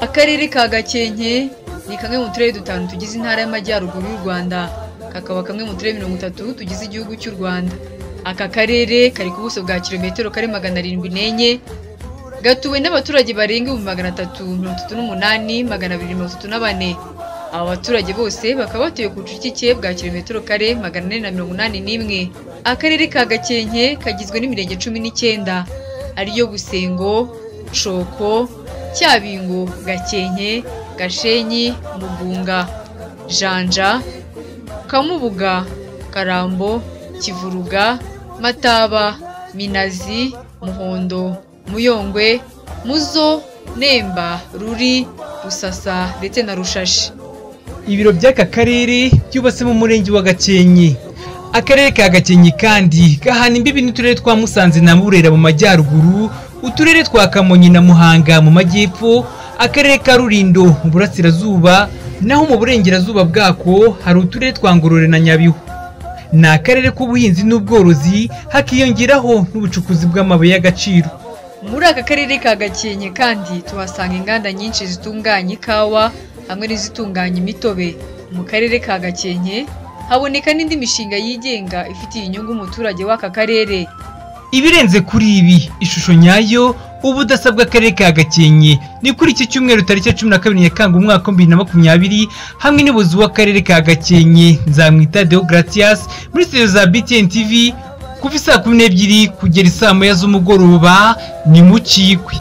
akarere ka gakenke ni kamwe mu turere dutanu tugize intara y'amajyaruguru y'u rwanda kakaba kamwe mu turere mirongo itatu tugize igihugu cy'u rwanda aka karere kari ku buso bwa kilometero kari magana arindwi n'enye gatuwe n'abaturage barenga ibihumbi magana atatu mirongo itatu n'umunani magana abiri mirongo itatu na bane aba baturage bose bakaba batuye ku bucucike bwa kilometero kare magana ane na mirongo inani n'imwe akarere ka gakenke kagizwe n'imirenge cumi n'icyenda ariyo busengo shoko cyabingo gakenke gashenyi mugunga janja kamubuga karambo kivuruga mataba minazi muhondo muyongwe muzo nemba ruri rusasa ndetse na rushashi ibiro by'aka karere byubatse mu murenge wa gakenke akarere ka gakenke kandi gahana imbibi n'uturere twa musanze na burera mu majyaruguru uturere twa kamonyi na muhanga mu majyepfo akarere ka rurindo mu burasirazuba naho mu burengerazuba bwako hari uturere twa ngorore na nyabihu ni akarere k'ubuhinzi n'ubworozi hakiyongeraho n'ubucukuzi bw'amabuye y'agaciro muri aka karere ka gakenke kandi tuhasanga inganda nyinshi zitunganya ikawa hamwe n'izitunganya imitobe mu karere ka gakenke haboneka n'indi mishinga yigenga ifitiye inyungu umuturage w'aka karere ibirenze kuri ibi ishusho nyayo ubudasa bw'akarere ka gakenke ni kuri iki cyumweru tariki cumi na kabiri nyakanga umwaka wa bibiri na makumyabiri hamwe n'ubuyobozi w'akarere ka gakenke nzamwita deogratias muri studio za btn tv kuva isaa kumi n'ebyiri kugera isaa moya z'umugoroba ni mu kikwi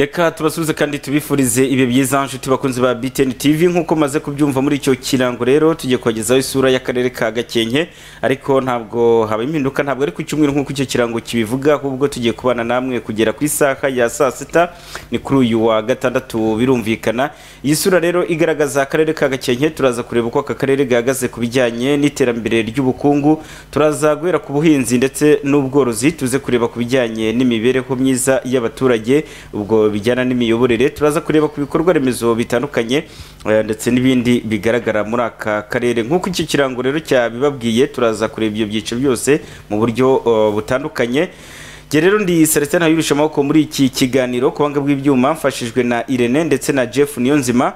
reka tubasubize kandi tubifurize ibihe byiza nshuti bakunzi ba BTN TV nk'uko maze kubyumva muri icyo kirango rero tugiye kubagezaho isura y'akarere ka Gakenke ariko ntabwo haba impinduka ntabwo ari ku cyumweru nk'uko icyo kirango kibivuga ahubwo tugiye kubana namwe kugera ku isaha ya saa sita ni kuri uyu wa gatandatu birumvikana iyi sura rero igaragaza akarere ka Gakenke turaza kureba uko aka karere gahagaze ku bijyanye n'iterambere ry'ubukungu turaza guhera ku buhinzi ndetse n'ubworozi tuze kureba ku bijyanye n'imibereho myiza y'abaturage ubwo bijyana n'imiyoborere turaza kureba ku bikorwa remezo bitandukanye eh, ndetse n'ibindi bigaragara muri aka karere nk'uko iki kirango rero cyabibabwiye turaza kureba ibyo byiciro byose mu buryo eh, butandukanye Jye rero ndi Celestin Ntayurisha amaboko muri iki kiganiro ku banga bw'ibyuma mfashijwe na Irene ndetse na Jeff Niyonzima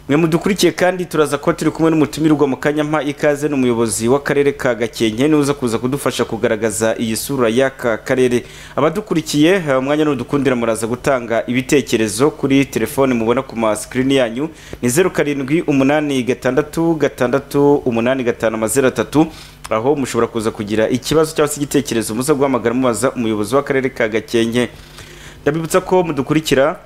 mwe mudukurikiye kandi turaza kuba turi kumwe n'umutumirwa mu kanya mpa ikaze ni umuyobozi w'akarere ka gakenke niwe uza kuza kudufasha kugaragaza iyi sura y'aka karere abadukurikiye eh, umwanya nudukundira muraza gutanga ibitekerezo kuri telefone mubona ku ma screen yanyu ni zeru karindwi umunani gatandatu gatandatu umunani gatanu amazeru atatu aho mushobora kuza kugira ikibazo cyangwa se igitekerezo muza guhamagara mubaza umuyobozi w'akarere ka gakenke ndabibutsa ko mudukurikira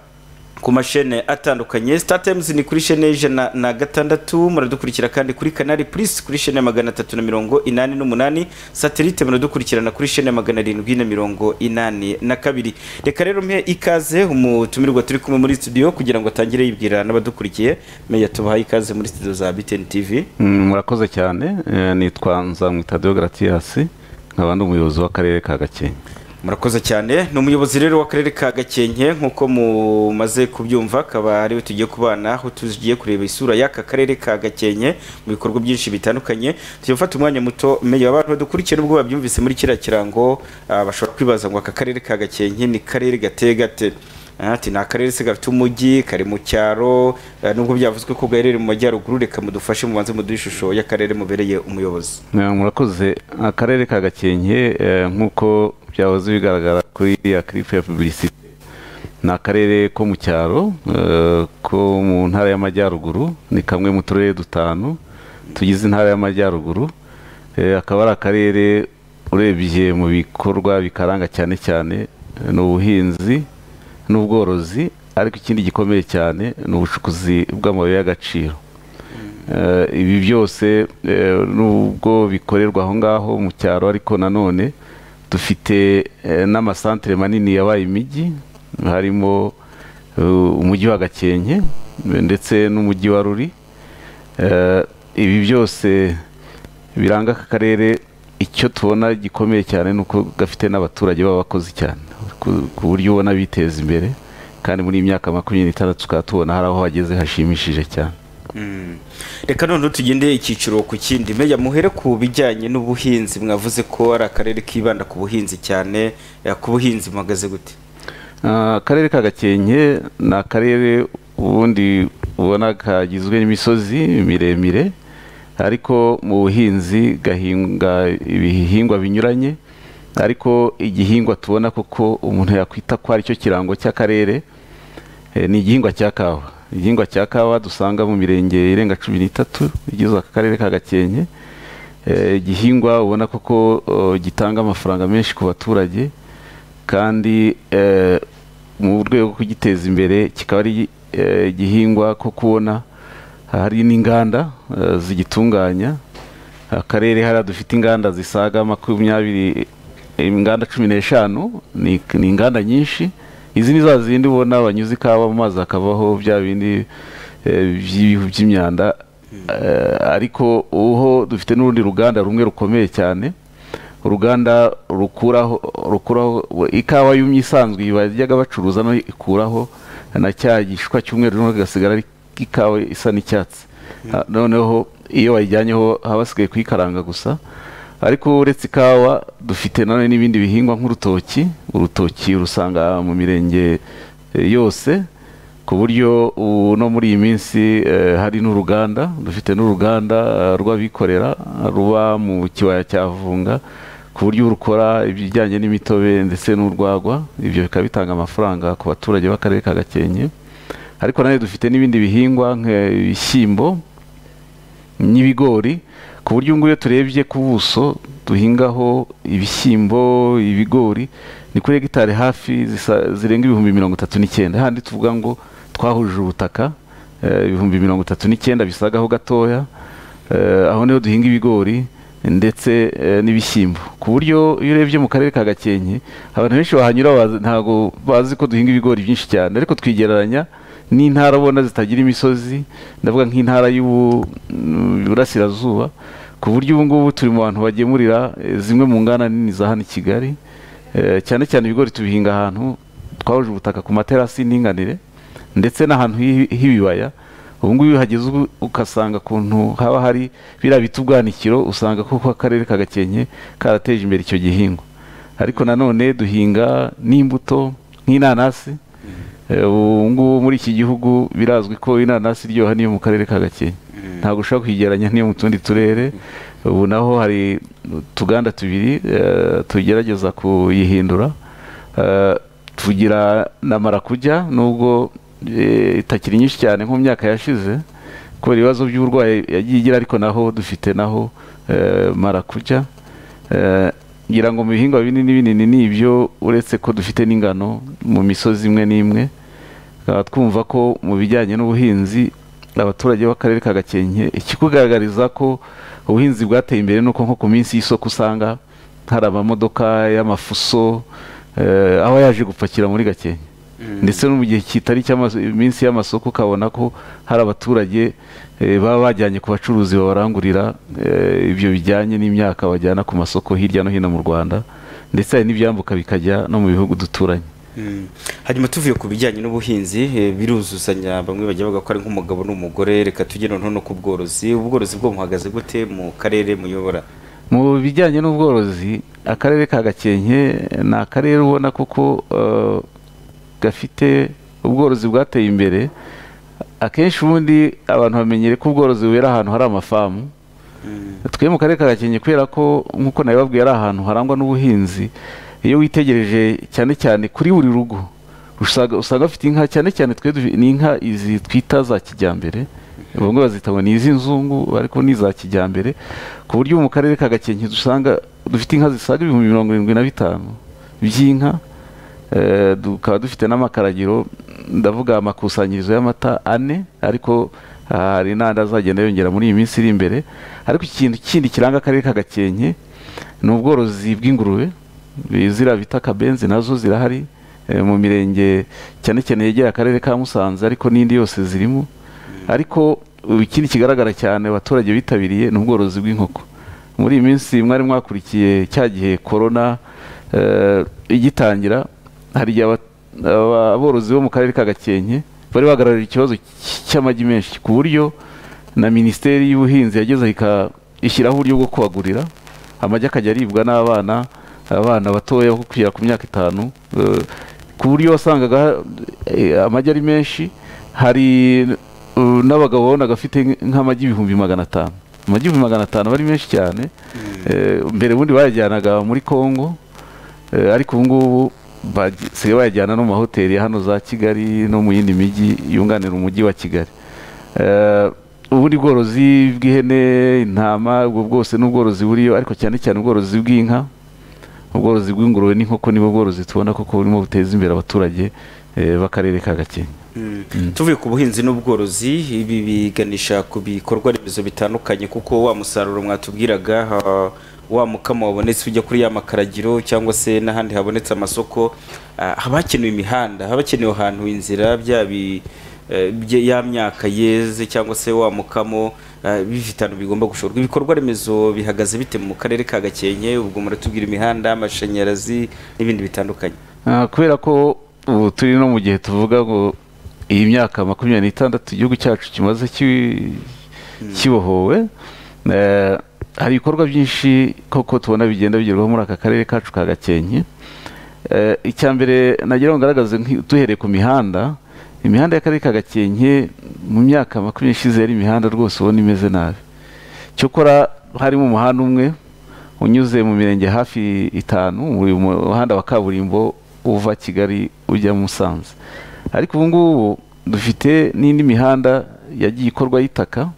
ku mashene atandukanye Star Times ni kuri shene y'ijana na gatandatu muradukurikira kandi kuri Canal Plus kuri shene ya magana atatu na mirongo inani n'umunani Satellite muradukurikirana kuri shene ya magana arindwi na mirongo inani na kabiri reka rero mpe ikaze umutumirwa turi kumwe muri studio kugira ngo atangire yibwira n'abadukurikiye meya tubahaye ikaze muri studio za BTN TV Mm, murakoze cyane eh, nitwa nzamwita deogratias nkaba ndi umuyobozi w'akarere ka gakenke murakoze cyane ni umuyobozi rero w'akarere ka gakenke nk'uko mumaze kubyumva akaba ariwe tugiye kubana aho tugiye kureba isura y'aka karere ka gakenke mu bikorwa byinshi bitandukanye tugiye gufata umwanya muto meya abantu badukurikira ubwo babyumvise muri kiriya kirango ah, bashobora kwibaza ngo aka karere ka gakenke ni karere gateye gate Ah, ati ni akarere se gafite umujyi kari mu cyaro eh, nubwo byavuzwe ko gaherereye mu majyaruguru reka mudufashe mubanze muduhe ishusho y'akarere mubereye umuyobozi Eh, murakoze akarere ka gakenke eh, nk'uko byahoze bigaragara kuri iriya kiripu ya pubulisite ni akarere ko mu cyaro eh, ko mu ntara y'amajyaruguru ni kamwe mu turere dutanu tugize intara y'amajyaruguru Eh, akaba ari akarere urebye mu bikorwa bikaranga cyane cyane eh, ni ubuhinzi n'ubworozi ariko ikindi gikomeye cyane ni ubucukuzi bw'amabuye y'agaciro Eh, ibi byose eh, nubwo bikorerwa aho ngaho mu cyaro ariko nanone dufite eh, n'amasantere manini yabaye imijyi harimo eh, umujyi wa gakenke eh, ndetse n'umujyi wa ruri Eh, ibi byose biranga aka karere icyo tubona gikomeye cyane ni uko gafite n'abaturage b'abakozi cyane ku- ku buryo ubona biteza imbere kandi muri iyi myaka makumyabiri n'itandatu tukaba tubona hari aho hageze hashimishije cyane reka noneho tugende icyiciro ku kindi meya muhere ku bijyanye n'ubuhinzi mwavuze ko ari akarere kibanda ku buhinzi cyane eh, ku buhinzi muhagaze gute Ah, akarere ka gakenke ni akarere ubundi ubona kagizwe n'imisozi miremire ariko mu buhinzi gahinga ibihingwa binyuranye ariko igihingwa tubona koko umuntu yakwita ko aricyo kirango cy'akarere eh, ni igihingwa cya kawa igihingwa cya kawa dusanga mu mirenge irenga cumi n'itatu igize aka karere ka gakenke Eh, igihingwa ubona koko oh, gitanga amafaranga menshi ku baturage kandi eh, mu rwego rwo kugiteza imbere kikaba ari eh, igihingwa ko kubona hari n'inganda eh, zigitunganya akarere hariya dufite inganda zisaga makumyabiri inganda cumi n'eshanu ni ni inganda nyinshi izi ni za zindi ubona banyuze ikawa mu mazi hakavaho bya bindi eh, by'ibihu by'imyanda Eh, ariko uho dufite n'urundi ruganda rumwe rukomeye cyane uruganda rukuraho rukuraho ikawa yumye isanzwe bajyaga bacuruza no ikuraho na cya gishwa cy'umweru noneho kigasigara ari ikawa isa n'icyatsi Ah, noneho iyo bayijyanyeho haba hasigaye kuyikaranga gusa ariko uretse ikawa dufite nanone n'ibindi bihingwa nk'urutoki urutoki urusanga mu mirenge eh, yose ku buryo ubu no muri iyi minsi eh, hari n'uruganda dufite n'uruganda eh, rw'abikorera ruba mu kibaya cya vunga ku buryo rukora ibijyanye n'imitobe ndetse n'urwagwa ibyo bikaba bitanga amafaranga ku baturage b'akarere ka gakenke ariko nanone dufite n'ibindi bihingwa nk'ibishyimbo n'ibigori ku buryo ngubu iyo turebye ku buso duhingaho ibishyimbo ibigori ni kuri hegitari hafi zisa- zirenga ibihumbi mirongo itatu n'icyenda handi tuvuga ngo twahuje ubutaka eh, ibihumbi mirongo itatu n'icyenda bisagaho gatoya eh, aho niho duhinga ibigori ndetse eh, n'ibishyimbo ku buryo iyo urebye mu karere ka gakenke abantu benshi bahanyura bazi- ntabwo bazi ko duhinga ibigori byinshi cyane ariko twigereranya n'intara ubona zitagira imisozi ndavuga nk'intara y'uburasirazuba ku buryo ubu ngubu turi mu bantu bagemurira eh, zimwe mu nganda nini za hano i kigali Eh, cyane cyane ibigori tubihinga ahantu twahuje ubutaka ku materasi y'indinganire ndetse n'ahantu h'i- h'ibibaya ubu ngubu iyo uhageze ubu ugasanga akuntu haba hari biriya bita ubwanikiro usanga koko akarere ka gakenke karateje imbere icyo gihingwa ariko nanone duhinga n'imbuto nk'inanasi Eh, ubu ngubu muri iki gihugu birazwi ko inanasi iryoha niyo mu karere ka gakenke ntabwo ushobora kuyigereranya n'iyo mu tundi turere ubu naho hari utuganda tubiri eh, tugerageza kuyihindura Eh, tugira na marakujya nubwo eh, itakiri nyinshi cyane nko mu myaka yashize kubera ibibazo by'uburwayi yagiye igira ariko naho dufite naho eh, marakujya Eh, ngira ngo mu bihingwa binini binini ni ibyo uretse ko dufite n'ingano mu misozi imwe n'imwe tukaba twumva ko mu bijyanye n'ubuhinzi abaturage b'akarere ka gakenke ikikugaragariza ko ubuhinzi bwateye imbere nuko nko ku minsi y'isoko usanga hari amamodoka y'amafuso eh, aba yaje gupakira muri gakenke ndetse no mu gihe kitari iminsi y'amasoko ukabona ko hari abaturage eh, baba bajyanye ku bacuruzi babarangurira eh, ibyo bijyanye n'imyaka bajyana ku masoko hirya no hino mu rwanda ndetse hari n'ibyambuka bikajya no mu bihugu duturanye Mm. hanyuma tuvuye ku bijyanye n'ubuhinzi eh, biruzuzanya bamwe bajya bavuga ko ari nk'umugabo n'umugore reka tujye noneho no ku bworozi ubworozi bwo muhagaze gute mu karere muyobora mu bijyanye n'ubworozi akarere ka gakenke ni akarere ubona kuko eh, gafite ubworozi bwateye imbere akenshi ubundi abantu bamenyere ko ubworozi bubera ahantu hari amafamu twe mu karere ka gakenke kubera ko nk'uko nabibabwiye ari ahantu harangwa n'ubuhinzi iyo witegereje cyane cyane kuri buri rugo usanga usanga bafite inka cyane cyane twe dufi- ni inka izi twita za kijyambere bamwe bazita ngo ni iz'inzungu ariko ni iza kijyambere ku buryo mu karere ka gakenke dusanga dufite inka zisaga ibihumbi mirongo irindwi na bitanu by'inka Eh, tukaba dufite n'amakaragiro ndavuga amakusanyirizo y'amata ane ariko ah, hari n'andi azagenda yongera muri iyi minsi iri imbere ariko ikintu kindi kiranga akarere ka gakenke ni ubworozi bw'ingurube ziriya bita akabenzi nazo zirahari eh, mu mirenge cyane cyane yegera akarere ka musanze ariko n'indi yose zirimo ariko ubu ikindi kigaragara cyane abaturage bitabiriye ni ubworozi bw'inkoko muri iyi minsi mwari mwakurikiye cya gihe korona eh, igitangira hari igihe aba- aborozi bo mu karere ka gakenke bari bagaragaje ikibazo cy- cy'amagi menshi ku buryo na minisiteri y'ubuhinzi yagezeho ishyiraho uburyo bwo kubagurira amagi akajya aribwa n'abana abana batoya aho kugera ku myaka itanu eh, ku buryo wasangaga eh, amagi ari menshi hari eh, n'abagabo wabonaga afite nk'amagi ibihumbi magana atanu amagi ibihumbi magana atanu aba ari menshi cyane Eh, mbere ubundi bayajyanaga muri congo Eh, ariko ubu ngubu basigaye bayajyana no mu mahoteli ya hano za kigali no mu yindi mijyi yunganira umujyi wa kigali Eh, ubundi bworozi bw'ihene intama ubwo bwose ni ubworozi buriyo ariko cyane cyane ubworozi bw'inka ubworozi bw'ingurube n'inkoko nibo bworozi tubona koko burimo buteza imbere abaturage eh, b'akarere ka gakenke tuvuye ku buhinzi n'ubworozi ibi biganisha ku bikorwa remezo bitandukanye kuko wa musaruro mwatubwiraga ah, wa mukama wabonetse ujya kuri ya makaragiro cyangwa se n'ahandi habonetse amasoko ah, haba hakenewe imihanda haba hakenewe ahantu inzira bya bi- eh, bye- ya myaka yeze cyangwa se wa mukamo ah, bifitano bigomba gushorwa ibikorwa remezo bihagaze bite mu karere ka gakenke ubwo muratubwira imihanda amashanyarazi n'ibindi bitandukanye Ah, kubera ko ubu turi no mu gihe tuvuga ngo iyi myaka makumyabiri n'itandatu igihugu cyacu kimaze ki- kibohowe eh, hari ibikorwa byinshi koko tubona bigenda bigerwaho muri aka karere kacu ka gakenke Eh, icya mbere nagira ngo ngaragaze nk'i- duhereye ku mihanda imihanda y'akarere ka gakenke mu myaka makumyabiri ishize yari imihanda rwose ubona imeze nabi cyokora harimo umuhanda umwe unyuze mu mirenge hafi itanu uyu muhanda wa kaburimbo uva kigali ujya musanze ariko ubu ngubu dufite n'indi mihanda yagiye ikorwa y'itaka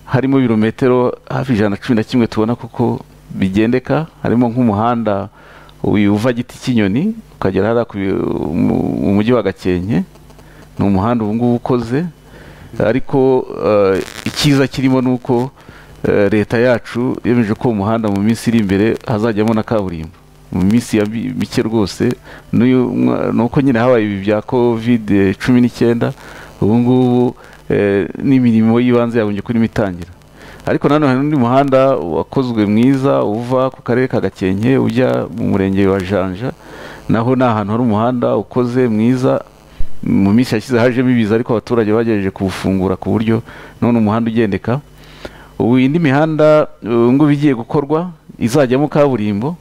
harimo ibirometero hafi ijana na cumi na kimwe tubona kuko bigendeka harimo nk'umuhanda uyu uva giti cy'inyoni ukagera hariya ku bi- mu- mu mujyi wa gakenke ni umuhanda ubu ngubu ukoze ariko eh, icyiza kirimo ni uko eh, leta yacu yemeje ko uwo muhanda mu minsi iri imbere hazajyamo na kaburimbo mu minsi ya mi- mike rwose n'uyu mwa- ni uko nyine habaye ibi bya covid cumi n'icyenda ubu ngubu eh, n'imirimo y'ibanze yabonye kuri mitangira ariko nanone hari n'undi muhanda wakozwe mwiza uva ku karere ka gakenke ujya mu murenge wa janja naho ni ahantu hari umuhanda ukoze mwiza mu minsi yashize hajemo ibiza ariko abaturage bagerageje kuwufungura ku buryo none umuhanda ugendeka ubu indi mihanda ubu ngubu igiye gukorwa izajyamo kaburimbo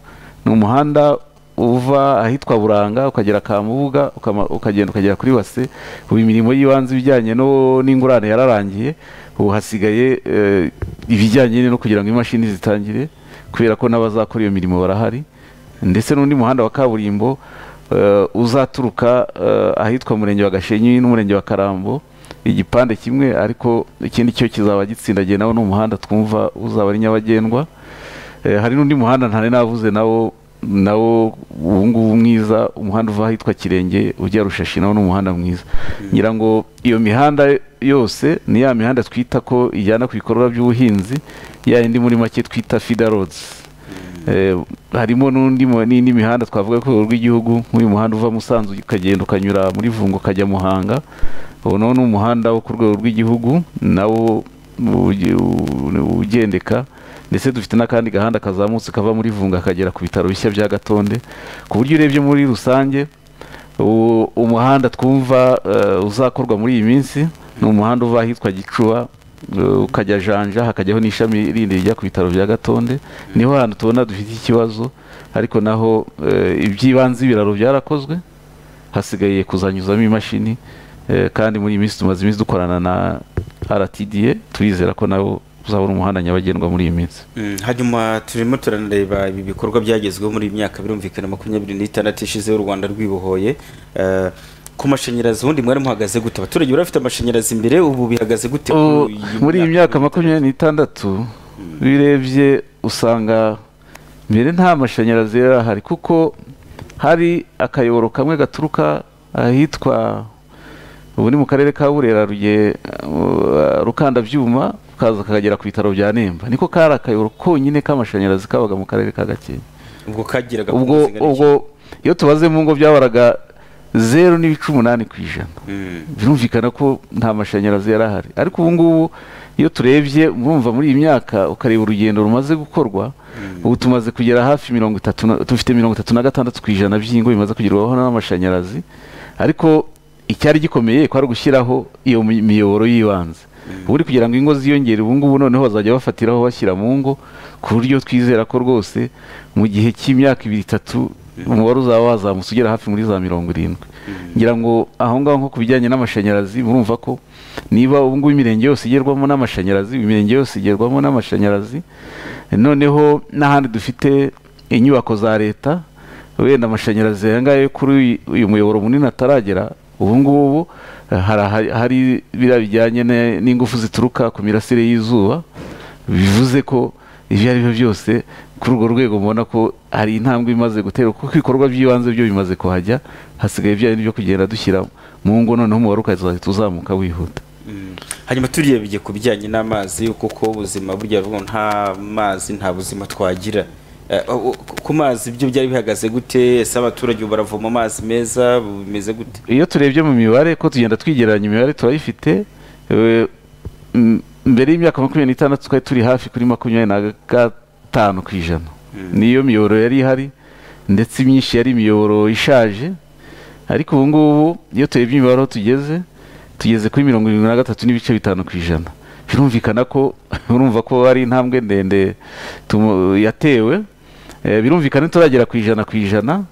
ni umuhanda uva ahitwa buranga ukagera kamubuga ukama- ukagenda ukagera kuri wase ubu imirimo y'ibanze ibijyanye no- n'ingurane yararangiye ubu hasigaye eh, ibijyanye no kugira ngo imashini zitangire kubera ko n'abazakora iyo mirimo barahari ndetse n'undi muhanda wa kaburimbo eh, uzaturuka eh, ahitwa murenge wa gashenyi n'umurenge wa karambo igipande kimwe ariko ikindi cyo kizaba gitsindagiye nawo n'umuhanda twumva uzaba ari nyabagendwa Eh, hari n'undi muhanda ntari navuze nawo nawo ubu ngubu mwiza umuhanda uva ahitwa kirenge ujya rushashi nawo ni umuhanda mwiza ngira ngo iyo mihanda yose ni ya mihanda twita ko ijyana ku bikorwa by'ubuhinzi ya yindi muri make twita feeder roads Eh, harimo n'undi mu- n'indi mihanda twavuga ku rwego rw'igihugu nk'uyu muhanda uva Musanze ukagenda ukanyura muri Vungo ukajya Muhanga ubu nawo ni umuhanda wo ku rwego rw'igihugu nawo uge- u- ugendeka ndetse dufite n'akandi gahanda kazamutse kava muri Vunga kagera ku bitaro bishya bya Gatonde ku buryo urebye muri rusange u- umuhanda twumva eh, uzakorwa muri iyi minsi ni umuhanda uva ahitwa gicuba eh, ukajya janja hakajyaho n'ishami rindi rijya ku bitaro bya gatonde niho hantu tubona dufite ikibazo ariko naho eh, iby'ibanze ibiraro byarakozwe hasigaye kuzanyuzamo imashini eh, kandi muri iyi minsi tumaze iminsi dukorana na rtda turizera ko nawo uzabona umuhanda nyabagendwa muri iyi minsi Mm, hanyuma turimo turanareba ibi bikorwa byagezweho muri iyi myaka birumvikana makumyabiri n'itandatu ishize u rwanda rwibohoye Eh, ku mashanyarazi ubundi mwari muhagaze gute abaturage bari bafite amashanyarazi imbere ubu bihagaze gute Ubu, kuri muri iyi myaka makumyabiri n'itandatu birebye usanga mbere nta mashanyarazi yari ahari kuko hari akayoboro kamwe gaturuka ahitwa ubu ni mu karere ka burera rugiye uh, rukanda byuma kaza kakagera ku bitaro bya nemba niko kari akayoboro konyine k'amashanyarazi kabaga mu karere ka gakenke ubwo kagiraga ku ubwo zingana ubwo iyo tubaze mu ngo byahoraga zeru n'ibice umunani ku ijana iki? Mm, birumvikana ko nta mashanyarazi yari ahari ariko ubu ngubu iyo turebye mwumva muri iyi myaka ukareba urugendo rumaze gukorwa ubu tumaze kugera hafi mirongo itatu na- dufite mirongo itatu na gatandatu ku ijana by'ingo bimaze kugerwaho n'amashanyarazi ariko icyari gikomeye ko ari ugushyiraho iyo mi- miyoboro y'ibanze ubu uri kugira ngo ingo ziyongere ubu ngubu noneho bazajya bafatiraho bashyira mu ngo ku buryo twizera ko rwose mu gihe cy'imyaka ibiri itatu umubare uzaba wazamutse ugera hafi muri za mirongo irindwi ngira ngo aho ngaho nko ku bijyanye n'amashanyarazi murumva ko niba ubu ngubu imirenge yose igerwamo n'amashanyarazi imirenge yose igerwamo n'amashanyarazi noneho n'ahandi dufite inyubako za leta wenda amashanyarazi aya ngaya yo kuri uyu- uyu muyoboro munini ataragera ubu ngubu eh, hari aha- hari biriya bijyanye ne- n'ingufu zituruka ku mirasire y'izuba bivuze ko ibyo ari byo byose kuri urwo rwego mubona ko hari intambwe imaze guterwa kuko ibikorwa by'ibanze byo bimaze kuhajya hasigaye ibyo byo kugenda dushyira mu ngo noneho umubare ukazahita uzamuka wihuta hanyuma turebye ku bijyanye n'amazi kuko ubuzima burya bubu nta mazi nta buzima twagira Eh, u- ku- ku mazi ibyo byari bihagaze gute ese abaturage ubu baravoma amazi meza bimeze gute iyo turebye mu mibare ko tugenda twigereranya imibare turayifite eh, m- mbere y'imyaka makumyabiri n'itandatu twari turi hafi kuri makumyabiri na gatanu ku ijana niyo miyoboro yari ihari ndetse imyinshi yari imiyoboro ishaje ariko ubu ngubu iyo turebye imibare aho tugeze tugeze kuri mirongo irindwi na gatatu n'ibice bitanu ku ijana birumvikana ko urumva ko ari intambwe ndende tumu- yatewe Eh, birumvikana turagera ku ijana ku ijana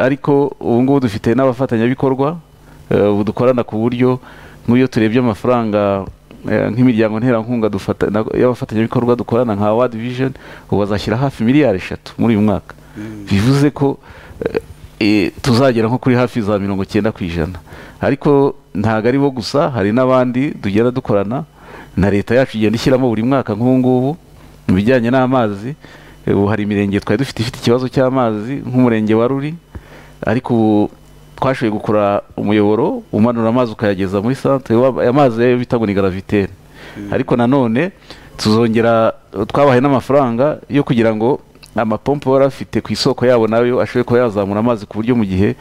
ariko ubu ngubu dufite n'abafatanyabikorwa eh, ubu dukorana ku buryo nk'iyo turebye amafaranga eh, nk'imiryango nterankunga dufata- na- y'abafatanyabikorwa dukorana nka wadi vision ubu bazashyira hafi miliyari eshatu muri uyu mwaka bivuze ko eh, eh, tuzagera nko kuri hafi za mirongo icyenda ku ijana ariko ntabwo ari bo gusa hari n'abandi tugenda dukorana na leta yacu igenda ishyiramo buri mwaka nk'ubu ngubu mu bijyanye n'amazi ubu hari imirenge twari dufite ifite ikibazo cy'amazi nk'umurenge wa ruri ariko ubu twashoboye gukora umuyoboro umanura amazi ukayageza muri santere wa- aya mazi yo bita ngo ni garaviteri ariko nanone tuzongera twabahaye n'amafaranga yo kugira ngo amapompo yari afite ku isoko yabo nayo ashobore kuba yazamura amazi ku buryo mu gihe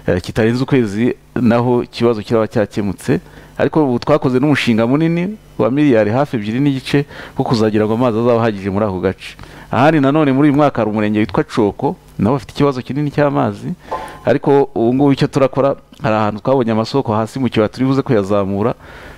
eh, kitarenze ukwezi naho ikibazo kiraba cyakemutse ariko ubu twakoze n'umushinga munini wa miliyari hafi ebyiri n'igice wo kuzagira ngo amazi azaba ahagije muri ako gace ahandi nanone muri uyu mwaka hari umurenge witwa coko nabo bafite ikibazo kinini cy'amazi ariko ubu ngubu icyo turakora hari ahantu twabonye amasoko hasi mu kibaya turi buze kuyazamura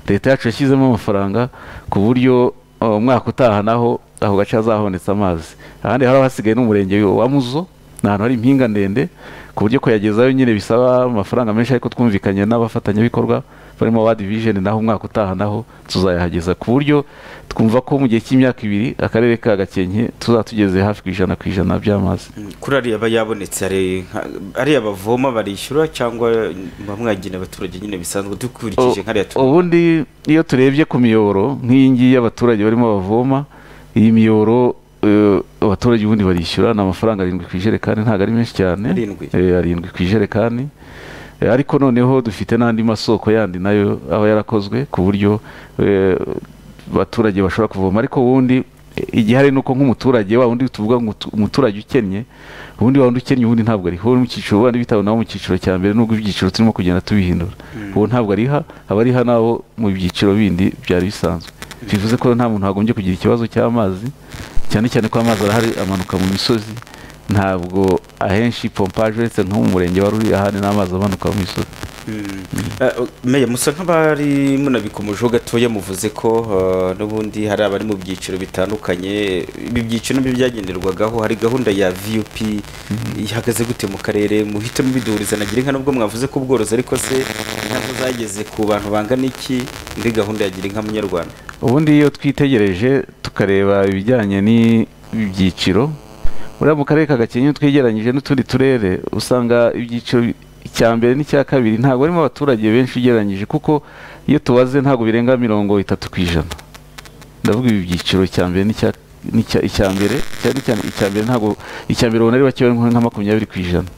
leta yacu yashyizemo amafaranga ku buryo uh, umwaka utaha naho ako gace hazahonetse amazi ahandi haba hasigaye n'umurenge wa muzo ni ahantu hari impinga ndende ku buryo kuyagezayo nyine bisaba amafaranga menshi ariko twumvikanye n'abafatanyabikorwa barimo ba division naho umwaka utaha naho tuzayahageza ku buryo twumva ko mu gihe cy'imyaka ibiri akarere ka gakenke tuzatugeze hafi ku ijana ku ijana by'amazi kuri ariya aba yabonetse hari nka- ariya bavoma barishyura cyangwa bamwagina abaturage nyine bisanzwe dukurikije nk'ariya U- tu- ubundi iyo turebye ku miyoboro nk'iyi ngiyi y'abaturage barimo bavoma iyi miyoboro eh, abaturage ubundi barishyura ni amafaranga arindwi ku ijerekani ntabwo ari menshi cyane Arindwi. Eh, arindwi ku ijerekani Eh, ariko noneho dufite n'andi masoko yandi nayo aba yarakozwe ku buryo eh, abaturage bashobora kuvoma ariko ubundi eh, igihari ni uko nk'umuturage wa wundi tuvuga ngo utu- umuturage ukennye ubundi wa wundi ukennye ubundi ntabwo ariho uri mu cyiciro wenda bitawe nawo mu cyiciro cya mbere nubwo ibyiciro turimo kugenda tubihindura ubu ntabwo ariha abariha nabo mu byiciro bindi byari bisanzwe bivuze ko nta muntu wagombye kugira ikibazo cy'amazi cyane cyane ko amazi arahari amanuka mu misozi ntabwo ahenshi pompaje uretse nko mu murenge wa ruri ahandi n'amazi amanuka mu misozi Mm. Eh, meya musa nk'abari munabikomejeho gatoya muvuze ko eh, n'ubundi hari abari mu byiciro bitandukanye ibi byiciro nibyo byagenderwagaho hari gahunda ya vup ihagaze gute mu karere muhitamo biduhuriza nagira inka nubwo mwavuze ko ubworozi ariko se inka zo zageze ku bantu bangana iki muri gahunda ya gira inka munyarwanda ubundi iyo twitegereje tukareba ibijyanye n'ibyiciro buriya mu karere ka gakenke iyo twegeranyije n'utundi turere usanga ibyiciro bi- icya mbere n'icya kabiri ntabwo harimo abaturage benshi ugereranyije kuko iyo tubaze ntabwo birenga mirongo itatu ku ijana ndavuga ibi byiciro icya mbere n'icya- n'icya- icya mbere cyane cyane icya mbere ntabwo icya mbere ubona ari bake bari nka makumyabiri ku ijana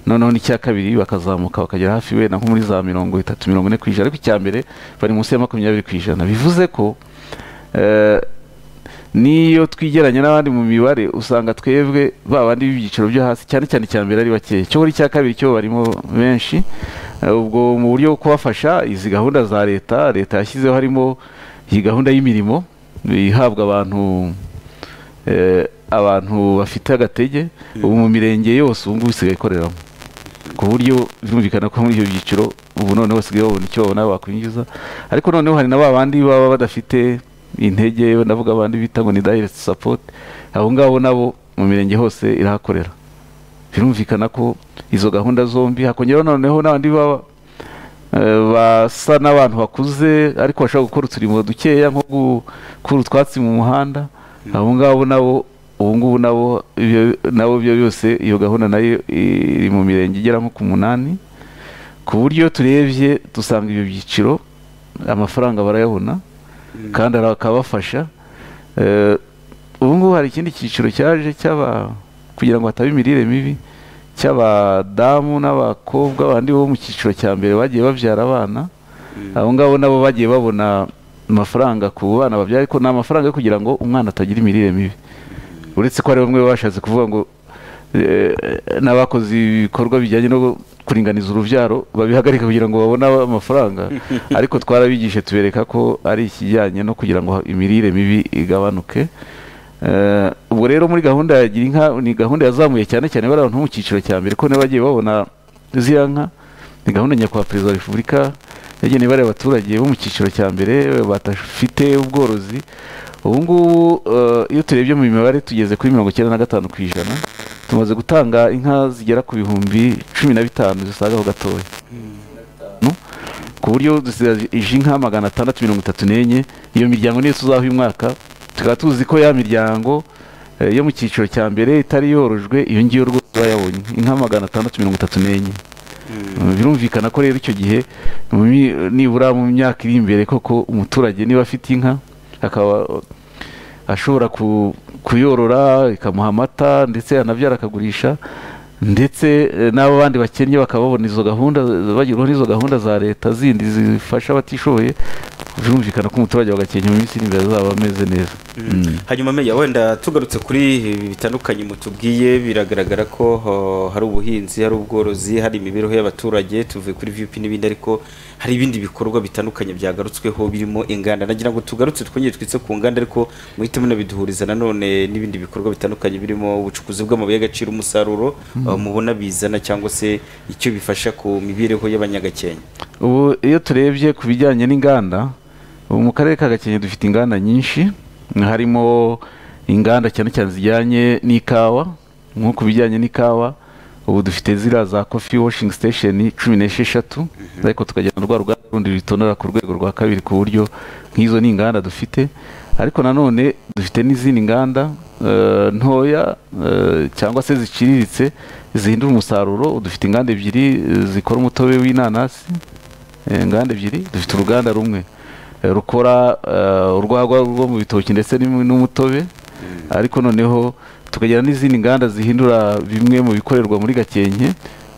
noneho n'icya kabiri bakazamuka bakagera hafi wenda nko muri za mirongo itatu mirongo ine ku ijana ariko icya mbere bari munsi ya makumyabiri ku ijana bivuze ko eh, n'iyo twigeranya n'abandi mu mibare usanga twebwe ba bandi b'ibyiciro byo hasi cyane cyane icya mbere ari bakeya cyo muri icya kabiri cyo barimo benshi Eh, ubwo mu buryo bwo kubafasha izi gahunda za leta leta yashyizeho harimo iyi gahunda y'imirimo ihabwa abantu eh, abantu bafite agatege ubu mu mirenge yose ubu ngubu isigaye ikoreramo ku buryo birumvikana ko muri ibyo byiciro ubu noneho usigaye wabona icyo wabona wakwinjiza ariko noneho hari na ba bandi baba badafite intege navuga abandi bita ngo ni dayireti sapoti abo ngabo nabo mu mirenge hose irahakorera birumvikana ko izo gahunda zombi hakongeraho noneho n'abandi baba eh, basa n'abantu bakuze ariko bashobora gukora uturimo dukeya nko gukura utwatsi mu muhanda abo ngabo nabo ubu ngubu nabo ibyo- nabo byo byose iyo gahunda nayo iri mu mirenge igera nko ku munani ku buryo turebye dusanga ibyo byiciro amafaranga barayabona kandi ara- akabafasha Eh, ubu ngubu hari ikindi cyiciro cyaje cy'aba kugira ngo hatabe imirire mibi cy'abadamu n'abakobwa bandi bo mu cyiciro cya mbere bagiye babyara abana abo ngabo nabo bagiye babona amafaranga ku bana babyara ariko ni amafaranga yo kugira ngo umwana atagira imirire mibi uretse ko hari bamwe bashatse kuvuga ngo eh, n'abakoze ibikorwa bijyanye no kuringaniza urubyaro babihagarika kugira ngo babone amafaranga ariko twarabigishe tubereka ko ari ikijyanye no kugira ngo imirire mibi igabanuke Eh, ubwo rero muri gahunda ya gira inka ni gahunda yazamuye cyane cyane bari abantu bo mu cyiciro cya mbere ko niba bagiye babona ziriya nka ni gahunda nyakubahwa perezida wa repubulika yageneye bariya abaturage bo mu cyiciro cya mbere badafite ubworozi ubu ngubu eh, iyo turebye mu mibare tugeze kuri mirongo icyenda na gatanu ku ijana tumaze gutanga inka zigera ku bihumbi cumi na bitanu zisaga aho gatoya No? ku buryo dusigaje inka magana atandatu mirongo itatu n'enye iyo miryango niyo tuzaha uyu mwaka tukaba tuzi ko ya miryango eh, yo mu cyiciro cya mbere itari yorojwe iyo ngiyo rwose iba yabonye inka magana atandatu mirongo itatu n'enye Eh, birumvikana ko rero icyo gihe mu mi- nibura mu myaka iri imbere koko umuturage niba afite inka akaba ashobora ku- kuyorora ikamuha amata ndetse yanabyara akagurisha ndetse eh, n'abo bandi bakennye bakaba babona izo gahunda bagerwaho n'izo gahunda za leta zindi zifasha abatishoboye birumvikana ko umuturage wa Gakenke mu minsi iri imbere azaba ameze neza Mm. hanyuma meya wenda tugarutse kuri ibi bitandukanye mutubwiye biragaragara ko oh, hari ubuhinzi hari ubworozi hari imibereho y'abaturage tuvuye kuri vup n'ibindi ariko hari ibindi bikorwa bitandukanye byagarutsweho birimo inganda nagira ngo tugarutse twongere twitse ku nganda ariko muhite munabiduhuriza nanone n'ibindi bikorwa bitandukanye birimo ubucukuzi bw'amabuye y'agaciro umusaruro oh, mubona bizana cyangwa se icyo bifasha ku mibereho y'abanyagakenya ubu iyo turebye ku bijyanye n'inganda ubu mu karere ka gakenke dufite inganda nyinshi harimo inganda cyane cyane zijyanye n'ikawa nko ku bijyanye n'ikawa ubu dufite ziriya za kofi washing station cumi n'esheshatu ariko tukajyana rwa ruganda rundi rutonora ku rwego rwa kabiri ku buryo nk'izo ni inganda dufite ariko nanone dufite n'izindi nganda eh, ntoya eh, cyangwa se ziciriritse zihindura umusaruro dufite inganda ebyiri eh, zikora umutobe w'inanasi Eh, inganda ebyiri dufite uruganda rumwe eh, rukora eh, urwagwa rwo mu bitoki ndetse n'im- n'umutobe ariko noneho tukagira n'izindi nganda zihindura bimwe mu bikorerwa muri gakenke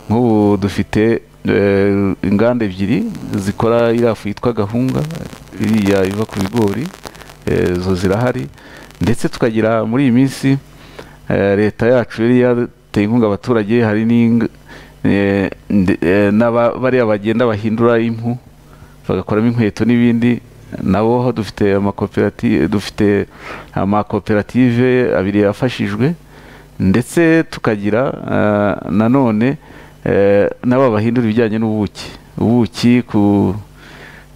nk'ubu dufite eh, inganda ebyiri zikora iriya fu yitwa gahunga iriya iva ku bigori eh, zo zirahari ndetse tukagira muri iyi minsi eh, leta yacu yari yateye inkunga abaturage hari n'ing- eh, nde- eh, n'aba- bariya bagenda bahindura impu bagakoramo inkweto n'ibindi nabo ho dufite amakoperative dufite amakoperative abiri yafashijwe ndetse tukagira eh, nanone eh, n'aba bahindura ibijyanye n'ubuki ubuki ku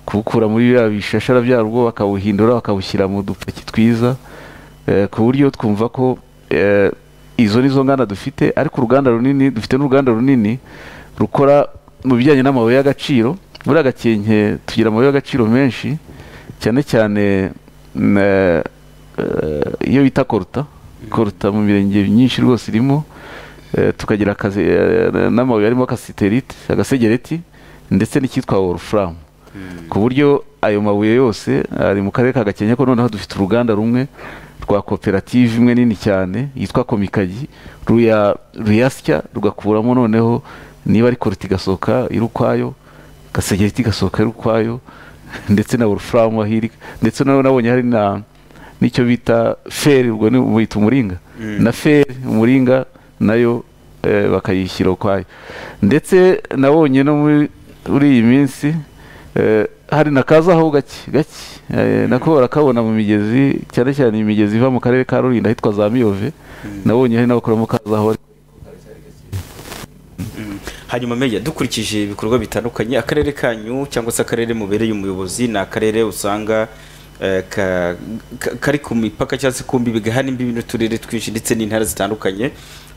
kubukura muri biriya bishashara byarwo bakabuhindura bakabushyira mu dupaki twiza eh, ku buryo twumva ko eh, izo ni zo nganda dufite ariko uruganda runini dufite n'uruganda runini rukora mu bijyanye n'amabuye y'agaciro muri agakenke tugira amabuye y'agaciro menshi cyane cyane mm, eh, eh, iyo bita koruta koruta mu mirenge myinshi rwose irimo Eh, tukagira akazi eh, n'amabuye arimo akasiterite agasegereti ndetse n'icyitwa wolufuramu ku buryo ayo mabuye yose ari mu karere ka gakenke ko noneho dufite uruganda rumwe rwa koperative imwe nini cyane yitwa komikagi ruya ruyasya rugakuramo noneho niba ari koruti igasohoka iri ukwayo gasegereti igasohoka iri ukwayo ndetse na wolufuramu aho iri ndetse noneho nabonye hari na n'icyo bita feri ubwo ni wita umuringa na feri umuringa nayo eh, bakayishyira ukwayo ndetse nabonye no muri muri iyi minsi eh, hari na kazaho gake gake eh, nako barakabona mu migezi cyane cyane imigezi iva mu karere ka rurinda ahitwa za miyove nabonye hari n'abakoramo kazaho bari hanyuma meya dukurikije ibikorwa bitandukanye akarere kanyu cyangwa se akarere mubereye umuyobozi ni akarere usanga eh, ka- ka- kari ku mipaka cyangwa se ku mbibi gahana imbibi n'uturere twinshi ndetse n'intara zitandukanye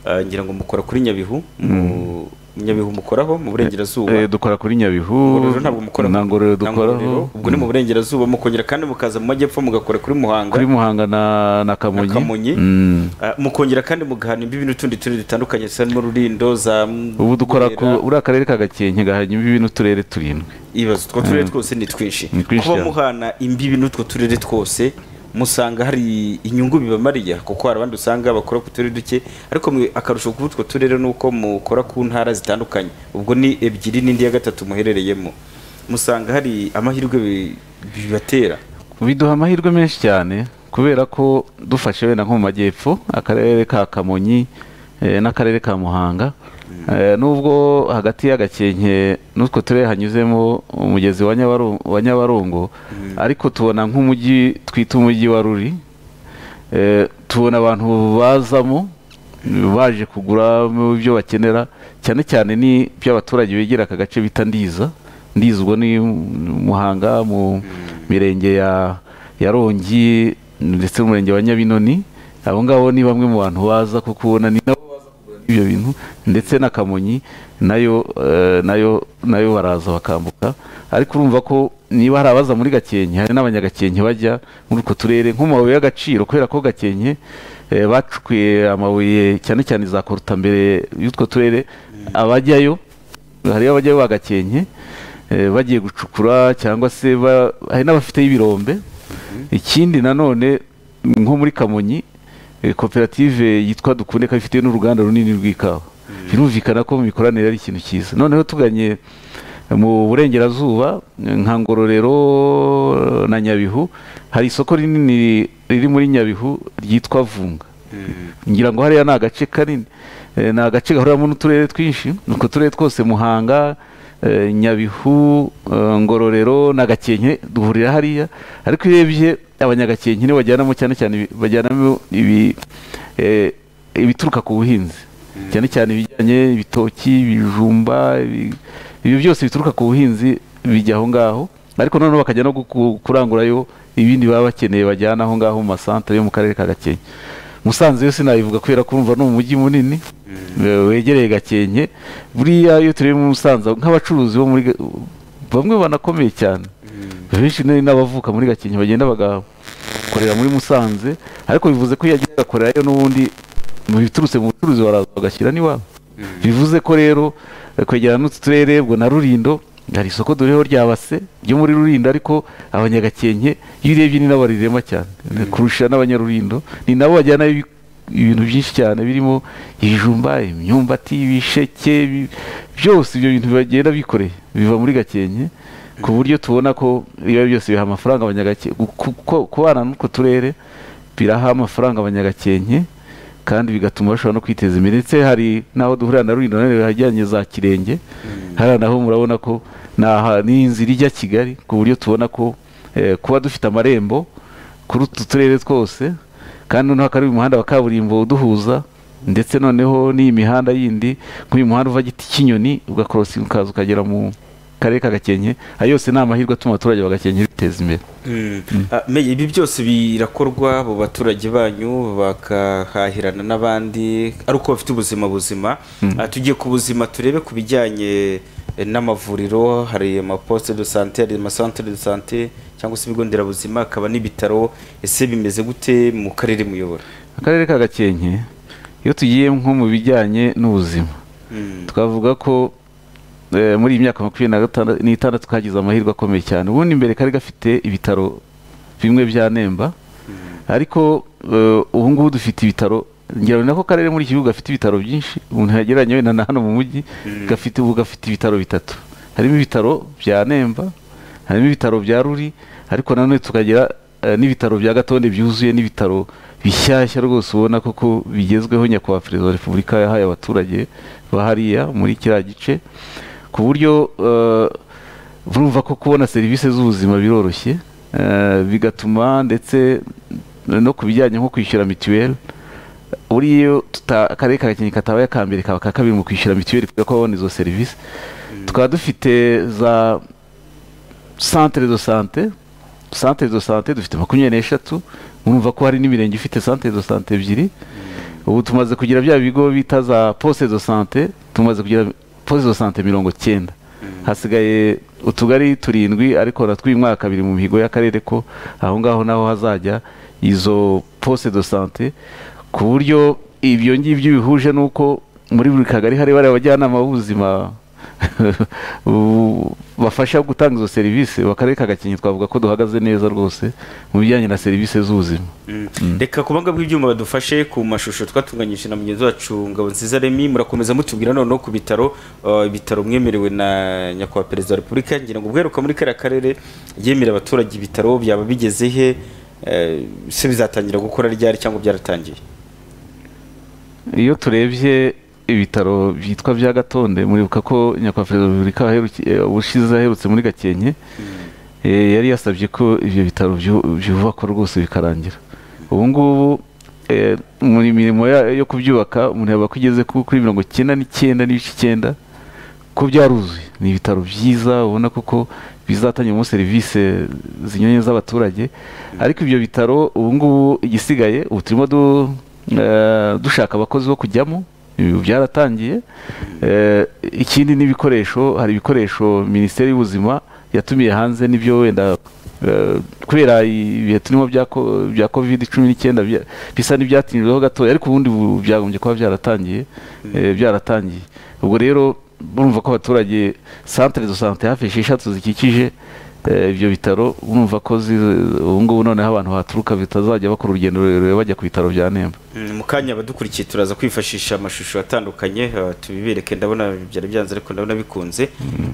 Eh, ngira ngo mukora kuri nyabihu mu nyabihu mukoraho mu burengerazuba Eh, dukora kuri nyabihu Ngororero ntabwo mukora na ngororero na Ngororero. dukoraho ubwo ni mu burengerazuba mukongera kandi mukaza mu majyepfo mugakora kuri muhanga kuri muhanga na na kamonyi Na Kamonyi. Mm. Ah, mukongera kandi mugahana imbibi n'utundi turere dutandukanye zisarimo rurindo za M- ubu dukora ku Burera. uriya akarere ka gakenke gahanye imbibi n'uturere turindwi ibibazo utwo turere twose ni twinshi Ni twinshi kuba cyane. muhana imbibi n'utwo turere twose musanga hari inyungu bibamariya kuko hari abandi usanga bakora ku turere duke ariko mwe akarusho kuba utwo turere ni uko mukora ku ntara zitandukanye ubwo ni ebyiri n'indi ya gatatu muherereyemo musanga hari amahirwe bi- bibatera biduha amahirwe menshi cyane kubera ko dufashe wenda nko mu majyepfo akarere ka kamonyi eh, n'akarere ka muhanga Eh, nubwo hagati y'agakenke n'utwo turere hanyuzemo umugezi wa Nyabaru- wa nyabarongo ariko tubona nk'umujyi twita umujyi wa ruri Eh, tubona abantu bazamo baje kugura ibyo bakenera cyane cyane ni by'abaturage begera aka gace bita ndiza ndiza ubwo ni muhanga mu mirenge ya ya rongi ndetse n'umurenge wa nyabinoni abo ngabo ni bamwe mu bantu baza kuko ubona ni nabo baza kugura ibyo bintu ndetse na kamonyi nayo eh, nayo nayo baraza bakambuka ariko urumva ko niba hari abaza muri gakenke hari n'abanyagakenke bajya muri utwo turere nk'amabuye y'agaciro kubera ko gakenke eh, bacukuye amabuye cyane cyane za korutambere y'utwo turere abajyayo hariyo abajyayo bagakenke eh, bagiye gucukura cyangwa se ba- hari n'abafite y'ibirombe ikindi nanone nko muri kamonyi eh, koperative yitwa dukunde ikaba ifite n'uruganda runini rw'ikawa birumvikana ko mu mikoranire ari ikintu cyiza noneho tuganye mu burengerazuba nka ngororero na nyabihu hari isoko rinini riri muri nyabihu ryitwa vunga ngira ngo hariya ni agace kanini Eh, ni agace gahuriramo n'uturere twinshi utwo turere twose muhanga eh, nyabihu eh, ngororero na gakenke duhurira hariya ariko iyo urebye abanyagakenke nibo bajyanamo cyane cyane ibi- bajyanamo ibi eh, ibituruka ku buhinzi cyane cyane ibijyanye ibitoki ibijumba ibi- ibyo byose bituruka ku buhinzi bijya aho ngaho ariko noneho bakajya no guku- kurangurayo ibindi baba bakeneye bajyana aho ngaho mu masantere yo mu karere ka gakenke musanze yo sinayivuga kubera kumva ni umujyi munini eh, wegereye gakenke buriya iyo tureba muri musanze nk'abacuruzi bo muri Ga- bamwe banakomeye cyane benshi ni n'abavuka muri gakenke bagenda bagakorera muri musanze ariko bivuze ko iyo agiye agakorerayo n'ubundi mu biturutse mu bucuruzi baraza bagashyira n'iwabo bivuze ko rero eh, kwegerana n'utu turere ubwo na rurindo hari isoko dore rya base ryo muri rurindo ariko abanyagakenke iyo urebye ni nabo barirema cyane kurusha n'abanyarurindo ni nabo bajyanayo ibi- ibintu byinshi cyane birimo ibijumba imyumbati ibisheke ibi- byose ibyo bintu bagenda bikoreye biva muri gakenke ku buryo tubona ko iyo byose biha amafaranga abanyagakenke ku- ku- kubana n'utwo turere biraha amafaranga abanyagakenke kandi bigatuma bashobora no kwiteza imbere ndetse hari n'aho duhurira na rulindo nanone hajyanye za kirenge hariya naho murabona ko ni aha- ni inzira ijya kigali ku buryo tubona ko eh, kuba dufite amarembo kuri utu turere twose kandi noneho akaba ari umuhanda wa kaburimbo uduhuza ndetse noneho n'iyi mihanda yindi nk'uyu muhanda uva giti kinyoni ugakorosinga ukaza ukagera mu karere ka gakenke ayo yose ni amahirwe atuma abaturage ba gakenke biteza imbere Ah, Meya, ibi byose birakorwa mu baturage banyu bakahahirana n'abandi ari uko bafite ubuzima buzima Ah, tugiye ku buzima turebe ku bijyanye eh, n'amavuriro hari amaposite de sante hari amasantere de sante cyangwa se ibigo nderabuzima hakaba n'ibitaro ese bimeze gute mu karere muyobora akarere ka gakenke iyo tugiye nko mu bijyanye n'ubuzima Mm. twavuga ko eh, muri iyi myaka makumyabiri na gatandatu n'itandatu kagize amahirwe akomeye cyane ubundi mbere kari gafite ibitaro bimwe bya nemba ariko eh, ubu ngubu dufite ibitaro ngira ngo ni nako karere muri iki gihugu gafite ibitaro byinshi umuntu yagereranya wenda na hano mu mujyi gafite ubu gafite ibitaro bitatu harimo ibitaro bya nemba harimo ibitaro bya ruri ariko nanone tukagira eh, n'ibitaro bya gatonde byuzuye n'ibitaro bishyashya rwose ubona koko bigezweho nyakubahwa perezida wa repubulika yahaye abaturage ba hariya muri kiriya gice ku buryo eh, urumva ko kubona serivisi z'ubuzima biroroshye eh, bigatuma ndetse no ku bijyanye nko kwishyura mituweli buriya akarere ka gakenke katabaye aka mbere kaba aka kabiri mu kwishyura mituweli kuko babona izo serivisi tukaba dufite za santere do sante santere do sante dufite makumyabiri n'eshatu murumva ko hari n'imirenge ifite santere do sante ebyiri ubu tumaze kugira bya bigo bita za posite do sante tumaze kugira posite do sante mirongo cyenda hasigaye utugari turindwi ariko natwo uyu mwaka biri mu mihigo y'akarere ko aho ngaho naho hazajya izo posite do sante ku buryo ibyo ngibyo bihuje n'uko muri buri kagari hari bariya bajyanama b'ubuzima bafasha gutanga izo serivisi akarere ka gakenke twavuga ko duhagaze neza rwose mu bijyanye na serivisi z'ubuzima reka ku banga bw'ibyuma badufashe ku mashusho twatunganyije na mugenzi wacu ngabo nziza remi murakomeza mutubwira noneho ku bitaro uh, ibitaro mwemerewe na nyakubahwa perezida wa repubulika ngira ngo ubweruka muri kariya karere yemera abaturage ibitaro byaba bigeze he eh, se bizatangira gukora ryari cyangwa byaratangiye iyo turebye ibitaro byitwa bya gatonde muribuka ko nyakubahwa perezida wa repubulika aheruki- eh, ubushize aherutse muri gakenke eh, yari yasabye ko ibyo bitaro byu- byubakwa rwose bikarangira ubu ngubu eh, mu mirimo ya- yo kubyubaka umuntu yaba ko igeze ku- kuri mirongo icyenda n'icyenda n'ibice icyenda ko byaruzuye ni ibitaro byiza ubona koko bizatangirwamo serivisi zinyuranye z'abaturage ariko ibyo bitaro ubu ngubu igisigaye ubu turimo du- eh, dushaka abakozi bo kujyamo ibi byaratangiye Eh, ikindi n'ibikoresho hari ibikoresho minisiteri y'ubuzima yatumiye hanze n'ibyo wenda eh, kubera ibihe turimo bya ko- bya covid cumi n'icyenda bya- bisa n'ibyatinjweho gatoya ariko ubundi bu- byagombye kuba byaratangiye eh, byaratangiye ubwo rero urumva ko abaturage santere do sante hafi esheshatu zikikije eh, ibyo bitaro urumva ko zi- ubu ngubu noneho abantu bahaturuka batazajya bakora urugendo rurerure bajya ku bitaro bya nemba Mm, mu kanya abadukurikiye turaza kwifashisha amashusho atandukanye uh, tubibereke ndabona byari byanze ariko ndabona bikunze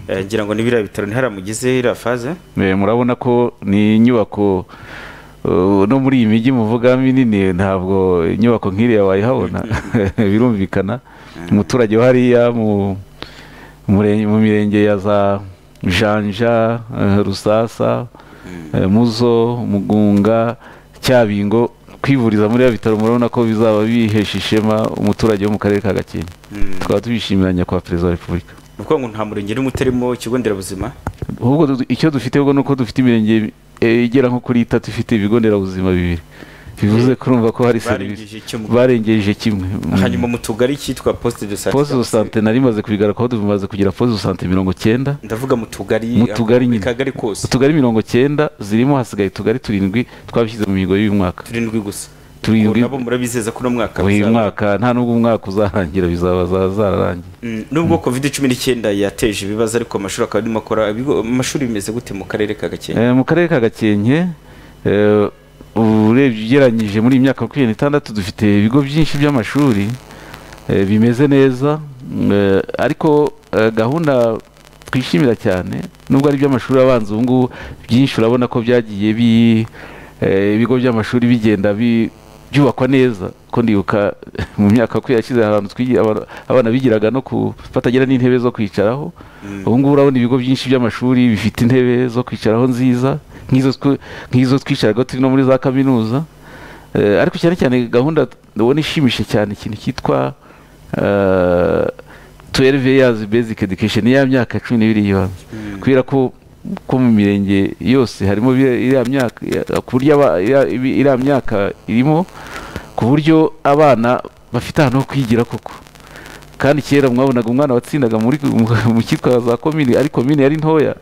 Eh, ngira ngo n'ibiriya bitaro ntiharamugize iriya faze Eh, murabona ko ni inyubako eh, no muri iyi mijyi muvuga minini ntabwo inyubako nk'iriya wayihabona birumvikana umuturage wo hariya mu murenge- mu mirenge ya za janja eh, rusasa eh, muzo mugunga cyabingo kwivuriza muri ya bitaro murabona ko bizaba bihesha ishema umuturage wo mu karere ka gakenke tukaba tubishimira nyakubahwa perezida wa repubulika ni ukuvuga ngo nta murenge n'umwe utarimo ikigo nderabuzima ahubwo du- icyo dufite ubwo ni uko dufite imirenge eh, igera nko kuri itatu ifite ibigo nderabuzima bibiri bivuze ko urumva ko hari serivisi barengeje icyo mu- barengeje kimwe Mm. hanyuma mu tugari cyitwa poste de santé poste de sante nari maze kubigaragara ko tumaze kugira poste de sante mirongo cyenda ndavuga mu tugari Mu tugari mu nyine. kagari kose utugari mirongo cyenda zirimo hasigaye utugari turindwi twabishyize mu mihigo y'uyu mwaka turindwi gusa Turindwi. Ubwo nabo murabizeza ko uno mwaka uyu bizaba. mwaka nta n'ubwo umwaka uzarangira bizaba za- zararangiye Mm, nubwo covid cumi n'icyenda yateje ibibazo ariko amashuri akaba arimo akora ibigo- amashuri bimeze gute mu karere ka gakenke Eh, mu karere ka gakenke eh, urebye ugereranyije muri iyi myaka makumyabiri n'itandatu dufite ibigo byinshi by'amashuri eh, bimeze neza mm, eh, ariko eh, gahunda twishimira cyane nubwo ari iby'amashuri abanza ubu ngubu byinshi urabona ko byagiye bi- eh, ibigo by'amashuri bigenda bi- byubakwa neza ko ndibuka mu myaka makumyabiri yashize hari ahantu twigi- aba- abana bigiraga no ku batagira n'intebe zo kwicaraho ubu ngubu urabona ibigo byinshi by'amashuri bifite intebe zo kwicaraho nziza nk'izo tw- nk'izo twicaraga turi no muri za kaminuza Eh, ariko cyane cyane gahunda ubona ishimishije cyane ikintu cyitwa twelve years basic education ni ya myaka cumi n'ibiri y'ibanze kubera ko ko mu mirenge yose harimo biriya- iriya myaka ya- ku buryo aba- iriya ibi- iriya myaka irimo ku buryo abana bafite ahantu ho kwigira koko kandi kera mwabonaga umwana watsindaga muri mu cyitwa za komini ariko komini yari ntoya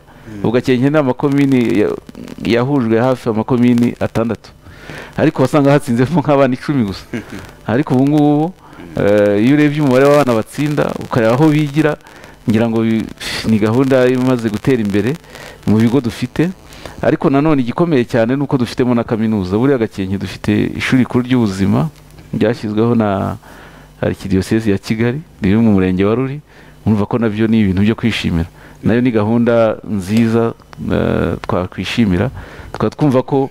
ugakenke n'amakomini ya- yahujwe hafi amakomini atandatu ariko wasanga hatsinzemo nk'abana icumi gusa ariko ubu ngubu eh, iyo urebye umubare w'abana batsinda ukareba aho bigira ngira ngo bi- ni gahunda imaze gutera imbere mu bigo dufite ariko nanone igikomeye cyane ni uko dufitemo na kaminuza buriya gakenke dufite ishuri rikuru ry'ubuzima ryashyizweho na arikidiyosezi ya kigali riri mu murenge wa ruri urumva ko nabyo ni ibintu byo kwishimira nayo ni gahunda nziza eh, twakwishimira tukaba twumva ko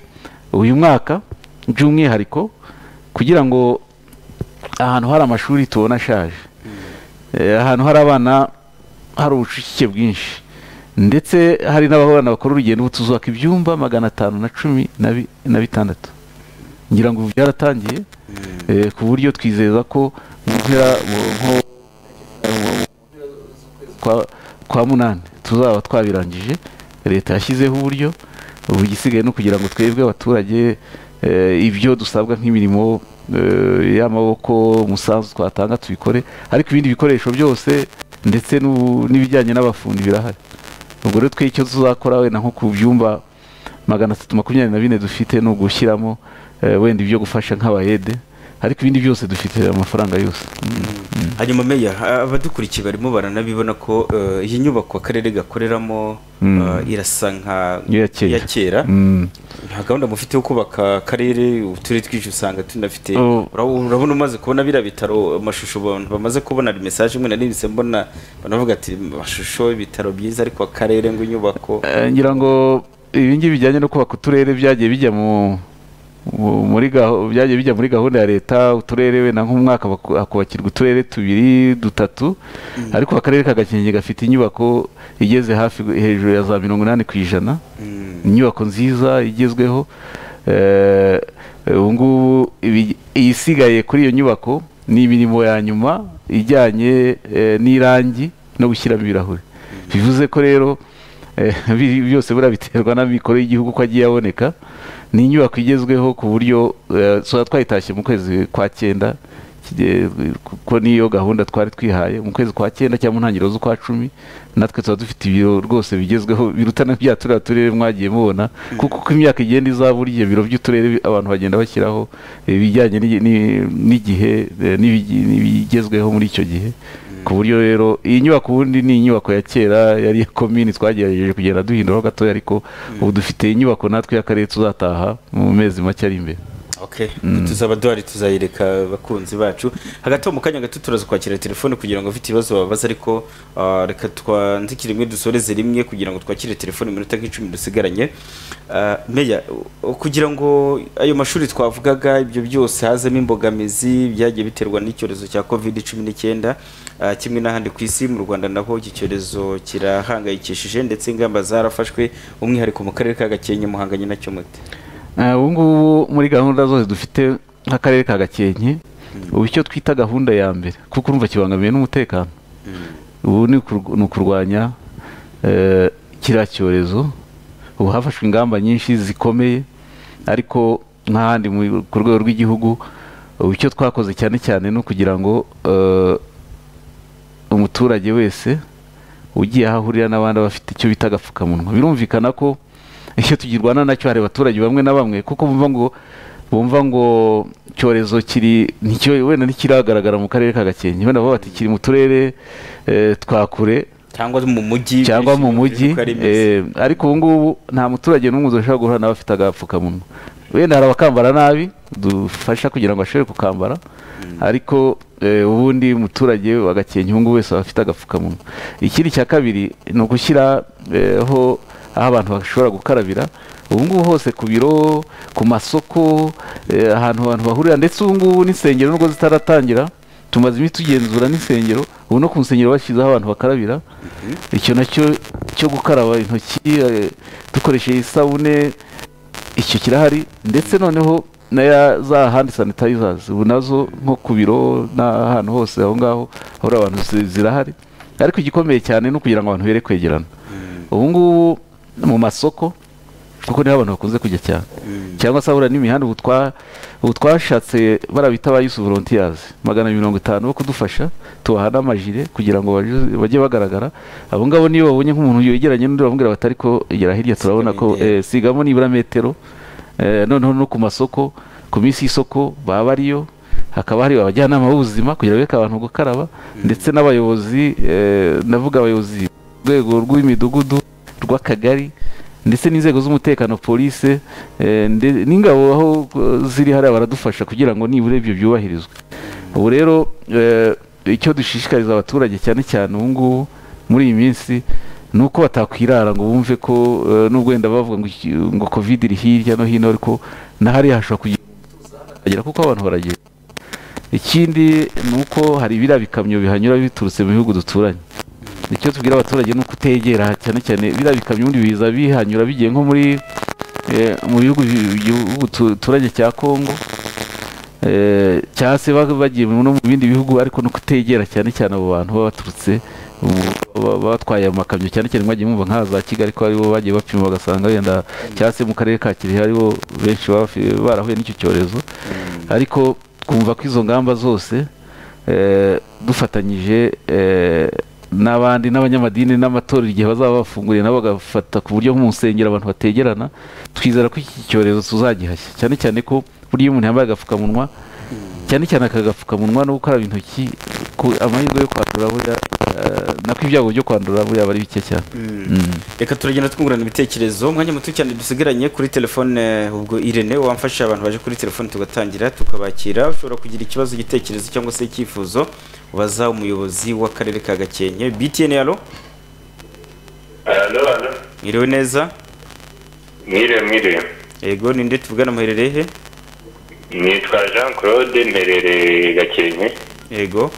uyu mwaka by'umwihariko kugira ngo ahantu hari amashuri tubona ashaje Eh, ahantu hari abana hari ubucucike bwinshi ndetse hari n'abana bakora urugendo ubu tuzubaka ibyumba magana atanu na cumi na bi- na bitandatu ngira ngo ubu byaratangiye eh, ku buryo twizeza ko mu mpera mu- nko- mu- kwa- kwa munani tuzaba twabirangije leta yashyizeho uburyo ubu igisigaye ni ukugira ngo twebwe abaturage eh, ibyo dusabwa nk'imirimo eh, y'amaboko umusanzu twatanga tubikore ariko ibindi bikoresho byose ndetse n'ubu- n'ibijyanye n'abafundi birahari ubwo rero twe icyo tuzakora wenda nko ku byumba magana atatu makumyabiri na bine dufite ni ugushyiramo eh, wenda ibyo gufasha nk'abayede ariko ibindi byose dufite amafaranga yose hanyuma meya a- abadukurikiye barimo baranabibona ko eh, iyi nyubako akarere gakoreramo Mm. eh, irasa nka Iya kera. iya kera Mm. nta gahunda mufite yo kubaka akarere uturere twinshi usanga tunafite Oh. Ura- urabona umaze kubona biriya bitaro amashusho abantu bamaze kubona hari mesaje imwe narimse mbona banavuga ati amashusho ibitaro byiza ariko akarere ngo inyubako Eh, ngira ngo ibi ngibi bijyanye no kubaka uturere byagiye bijya mu mu- muri gaho- byagiye bijya muri gahunda ya leta uturere wenda nk'umwaka baku- hakubakirwa uturere tubiri dutatu ariko akarere ka gakenke gafite inyubako igeze hafi hejuru ya za mirongo inani ku ijana Mm. inyubako nziza igezweho Eh, ubu ngubu ibi- isigaye kuri iyo nyubako ni imirimo ya nyuma ijyanye eh, n'irangi no gushyiramo ibirahuri bivuze ko rero eh, biri- byose buriya biterwa n'amikoro y'igihugu ko agiye aboneka ni inyubako igezweho ku buryo eh, tuba twayitashye mu kwezi kwa cyenda kijye- kuko niyo gahunda twari twihaye mu kwezi kwa cyenda cyangwa mu ntangiriro z'ukwa cumi natwe tuba dufite ibiro rwose bigezweho biruta na bya turiya turere mwagiye mubona kuko uko imyaka igenda izaba burya ibiro by'uturere bi- abantu bagenda bashyiraho eh, ibijyanye n'i- n'i- n'igihe eh, n'ibigi- n'ibigezweho muri icyo gihe ku buryo rero iyi nyubako ubundi ni inyubako ya kera yari iya komini twagerageje kugenda duhinduraho gatoya ariko ubu dufite inyubako natwe y'akarere tuzataha mu mezi make ari imbere okay tuzaba duhari tuzayereka abakunzi bacu hagati aho mu kanya gato turaza kwakira telefone kugira ngo ufite ibibazo babaza ariko ah, reka twanzikire rimwe dusoreze rimwe kugira ngo twakire telefone iminota nk'icumi dusigaranye Ah, meya u- kugira ngo ayo mashuri twavugaga ibyo byose hazemo imbogamizi byagiye biterwa n'icyorezo cya covid cumi n'icyenda ah, kimwe n'ahandi ku isi mu rwanda naho iki cyorezo kirahangayikishije ndetse ingamba zarafashwe umwihariko mu karere ka gakenke muhanganye nacyo mute Eh, ubu ngubu muri gahunda zose dufite nk'akarere ka gakenke ubu icyo twita gahunda ya mbere kuko urumva kibangamiye n'umutekano ubu ni ukur- ni ukurwanya eh, kiriya cyorezo ubu hafashwe ingamba nyinshi zikomeye ariko nk'ahandi mu- ku rwego rw'igihugu ubu icyo twakoze cyane cyane ni ukugira ngo eh, umuturage wese ugiye aho ahurira n'abandi aba afite icyo bita agapfukamunwa birumvikana ko icyo tugirwana nacyo hari abaturage bamwe na bamwe kuko bumva ngo bumva ngo icyorezo kiri nticyo wenda ntikiragaragara mu karere ka gakenke wenda bavuga bati kiri mu turere eh, twa kure cyangwa mu mujyi cyangwa mu mujyi uko ari bimeze. eh, ariko ubu ngubu nta muturage n'umwe ushobora guhura nawe afite agapfukamunwa wenda hari abakambara nabi dufasha kugira ngo ashobore kukambara ariko eh, ubundi muturage wa Gakenke ubu ngubu wese aba afite agapfukamunwa ikindi cya kabiri ni ugushyiraho aho abantu bashobora gukarabira ubu ngubu hose ku biro ku masoko eh, ahantu abantu bahurira ndetse ubu ngubu n'insengero nubwo zitaratangira tumaze iminsi tugenzura n'insengero ubu no ku nsengero bashyizeho abantu bakarabira icyo nacyo cyo gukaraba intoki eh, dukoresheje isabune icyo kirahari ndetse noneho na ya za handi sanitayizers ubu nazo nko ku biro n'ahantu hose aho ngaho hahora abantu zi- zirahari ariko igikomeye cyane ni ukugira ngo abantu bere kwegerana ubu ngubu mu masoko kuko niho abantu bakunze kujya cyane cyangwa se ahura n'imihanda ubu twa- ubu twashatse bara bita ba yusu volontiyazi magana mirongo itanu bo kudufasha tubaha n'amajire kugira ngo baje- bajye bagaragara abo ngabo niyo babonye nk'umuntu yegeranye n'undi bamubwira bati ariko gera hirya turabona ko Sigamo eh, sigamo nibura metero eh, noneho no ku masoko ku minsi y'isoko baba ariyo hakaba hari abajyanama b'ubuzima kugira ngo bereke abantu gukaraba ndetse n'abayobozi eh, ndavuga abayobozi ku rwego rw'imidugudu rw'akagari ndetse n'inzego z'umutekano polise eh, nde- n'ingabo aho eh, ziri hariya baradufasha kugira ngo nibura ibyo byubahirizwe ubu rero eh, icyo dushishikariza abaturage cyane cyane ubu ngubu muri iyi minsi ni uko batakwirara ngo bumve ko eh, nubwo wenda bavuga ngo iki- ngo covid iri hirya no hino ariko na hariya hashobora kugira agera kuko abantu baragenda ikindi ni uko hari biriya bikamyo bihanyura biturutse mu bihugu duturanye icyo tubwira abaturage ni uko utegera cyane cyane biriya bikamyo ubundi biza bihanyura bigiye nko muri eh, mu bihugu bi- bihugu tu- duturanye cya kongo eh, cyangwa se baba bagiye no mu bindi bihugu ariko no kutegera cyane cyane abo bantu baba baturutse ubu- baba batwaye amakamyo cyane cyane mwagiye mwumva nk'aha za kigali ko aribo bagiye bapima bagasanga wenda cyangwa se mu karere ka kirehe aribo benshi baba bafi- barahuye n'icyo cyorezo ariko twumva ko izo ngamba zose eh, dufatanyije eh, n'abandi n'abanyamadini n'amatorero igihe bazaba bafunguriye nabo bagafata ku buryo nk'umusengero abantu bategerana twizera ko iki cyorezo tuzagihashya cyane cyane ko burya iyo umuntu yambaye agapfukamunwa cyane cyane aka gapfukamunwa no gukaraba intoki ku- amahirwe yo kwandura burya eh, nako ibyago byo kwandura burya aba ari bike cyane Mm. reka turagenda twungurana ibitekerezo umwanya muto cyane dusigaranye kuri telefone eh, ubwo irene wamfasha abantu baje kuri telefone tugatangira tukabakira ushobora kugira ikibazo igitekerezo cyangwa se icyifuzo ubaza umuyobozi w'akarere ka gakenke btn alo Alo, alo. mwiriwe neza Mwiriwe, mwiriwe. yego ninde tuvugana muherereye he Nitwa Jean Claude mperereye Gakenke. yego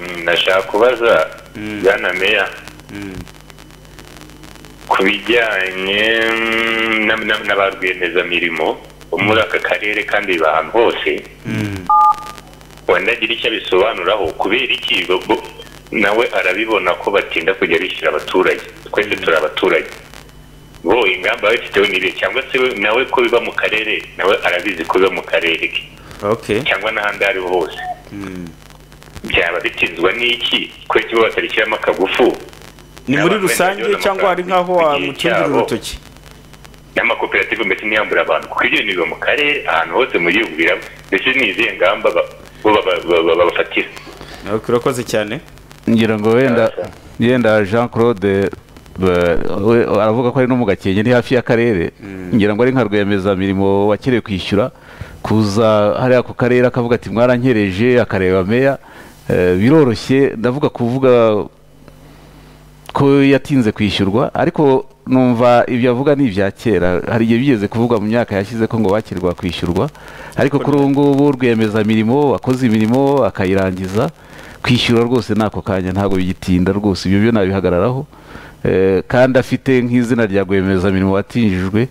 Mm, Ndashaka kubaza Bwana Meya ku bijyanye mm, na- na- na rwiyemezamirimo bo muri aka karere kandi ba ahantu hose wenda agira icyo abisobanuraho kubera iki bo- bo- nawe arabibona ko batinda kujya bishyira abaturage twese turi abaturage bo ingamba bafiteho n'ibihe cyangwa se we- nawe ko biba mu karere nawe arabizi ko biba mu karere ke ok cyangwa n'ahandi aho ariho hose byaba bitinzwa n'iki ko kiba batarishyiramo akagufu ni muri Abantu rusange benshi cyangwa hari nk'aho bagiye wamucungira cyabo. urutoki n'amakoperative mbese ntiyambura abantu kuko ibyo bintu biba mu karere ahantu hose mu gihugu biraba ndetse n'izihe ngamba ba- bo baba- baba- babafatira Ok, urakoze cyane ngira ngo wenda Cyane. yenda jean claude ba- we- aravuga ko ari no mu gakenke ni hafi y'akarere ngira ngo ari nka rwiyemezamirimo wakerewe kwishyura kuza hariya ku karere akavuga ati mwarankereje akareba meya Eh, biroroshye ndavuga kuvuga ko yatinze kwishyurwa ariko numva ibyo avuga ni ibya kera hari igihe bigeze kuvugwa mu myaka yashize ko ngo bakirwa kwishyurwa ariko kuri ubu ngubu rwiyemezamirimo wakoze imirimo akayirangiza kwishyura rwose ni ako kanya ntabwo bigitinda rwose ibyo byo nabihagararaho Eh, kandi afite nk'izina rya rwiyemezamirimo watinjijwe